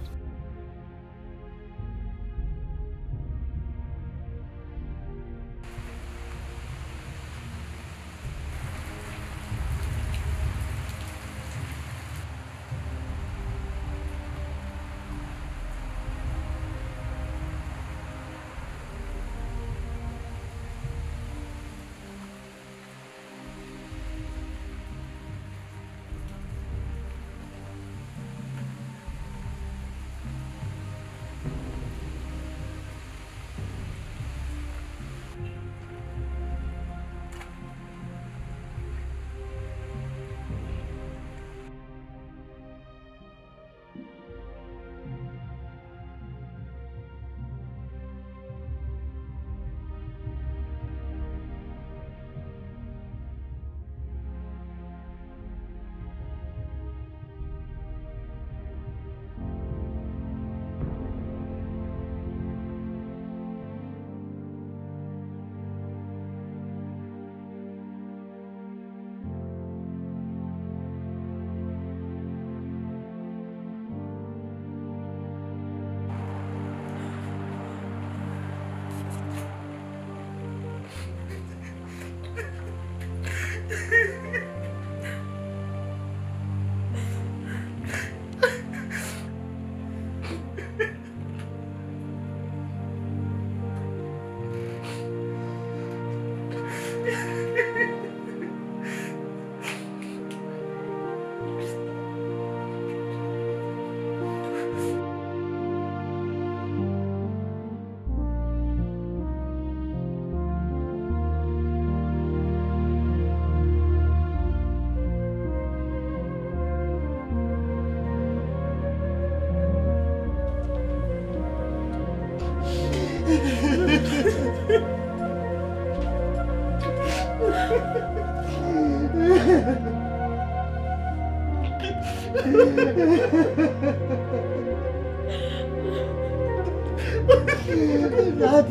S6: እናቴ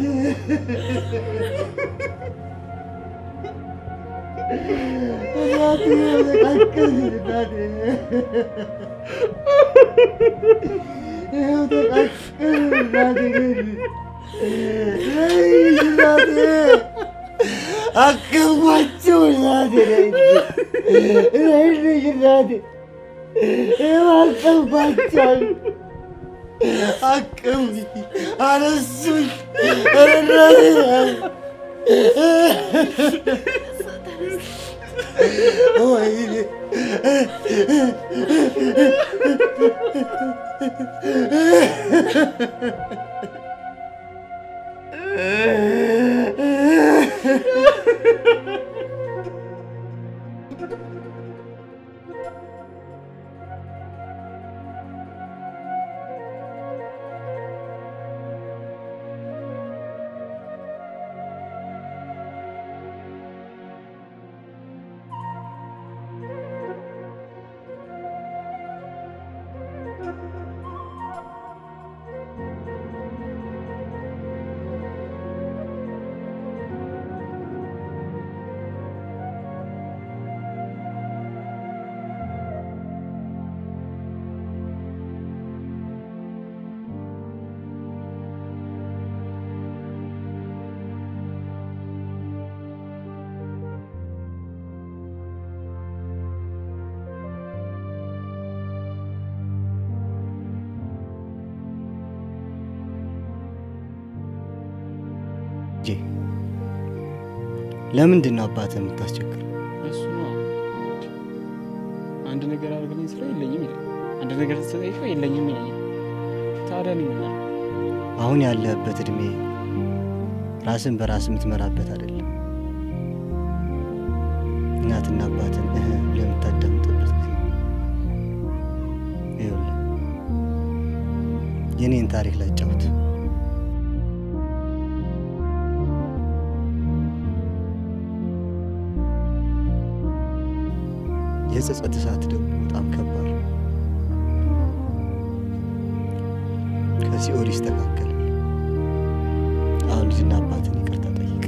S6: እናቴ ተቃቀል እናቴ ይኸው ተቃቀል እናቴ ነይ እናቴ አከማቸው እናቴ ነይ ነይ ልጅ እናቴ ይኸው አከማቸው አቅም አነሱኝ እናቴ ወይኔ ልጄ ለምንድን ነው አባትህ የምታስቸግር?
S12: እሱ ነው አንድ ነገር አድርግልኝ ስለው የለኝም ይላል። አንድ ነገር ስትጠይቀው የለኝም ይለኛል። ታዲያ እኔ ምን ላድርግ?
S6: አሁን ያለህበት እድሜ ራስን በራስ የምትመራበት አይደለም። እናትና አባትን እህ ለምታዳምጥበት ጊዜ ይኸውልህ የኔን ታሪክ ላጫውት። የጸጸት እሳት ደግሞ በጣም ከባድ ነው። ከሲኦል ይስተካከላል። አሁን ልጅና አባትን ይቅርታ ጠይቅ።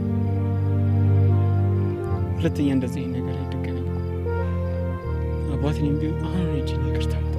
S12: ሁለተኛ እንደዚህ አይነት ነገር አይደገመኝ። አባቴንም ቢሆን አሁን ሂጅ ይቅርታ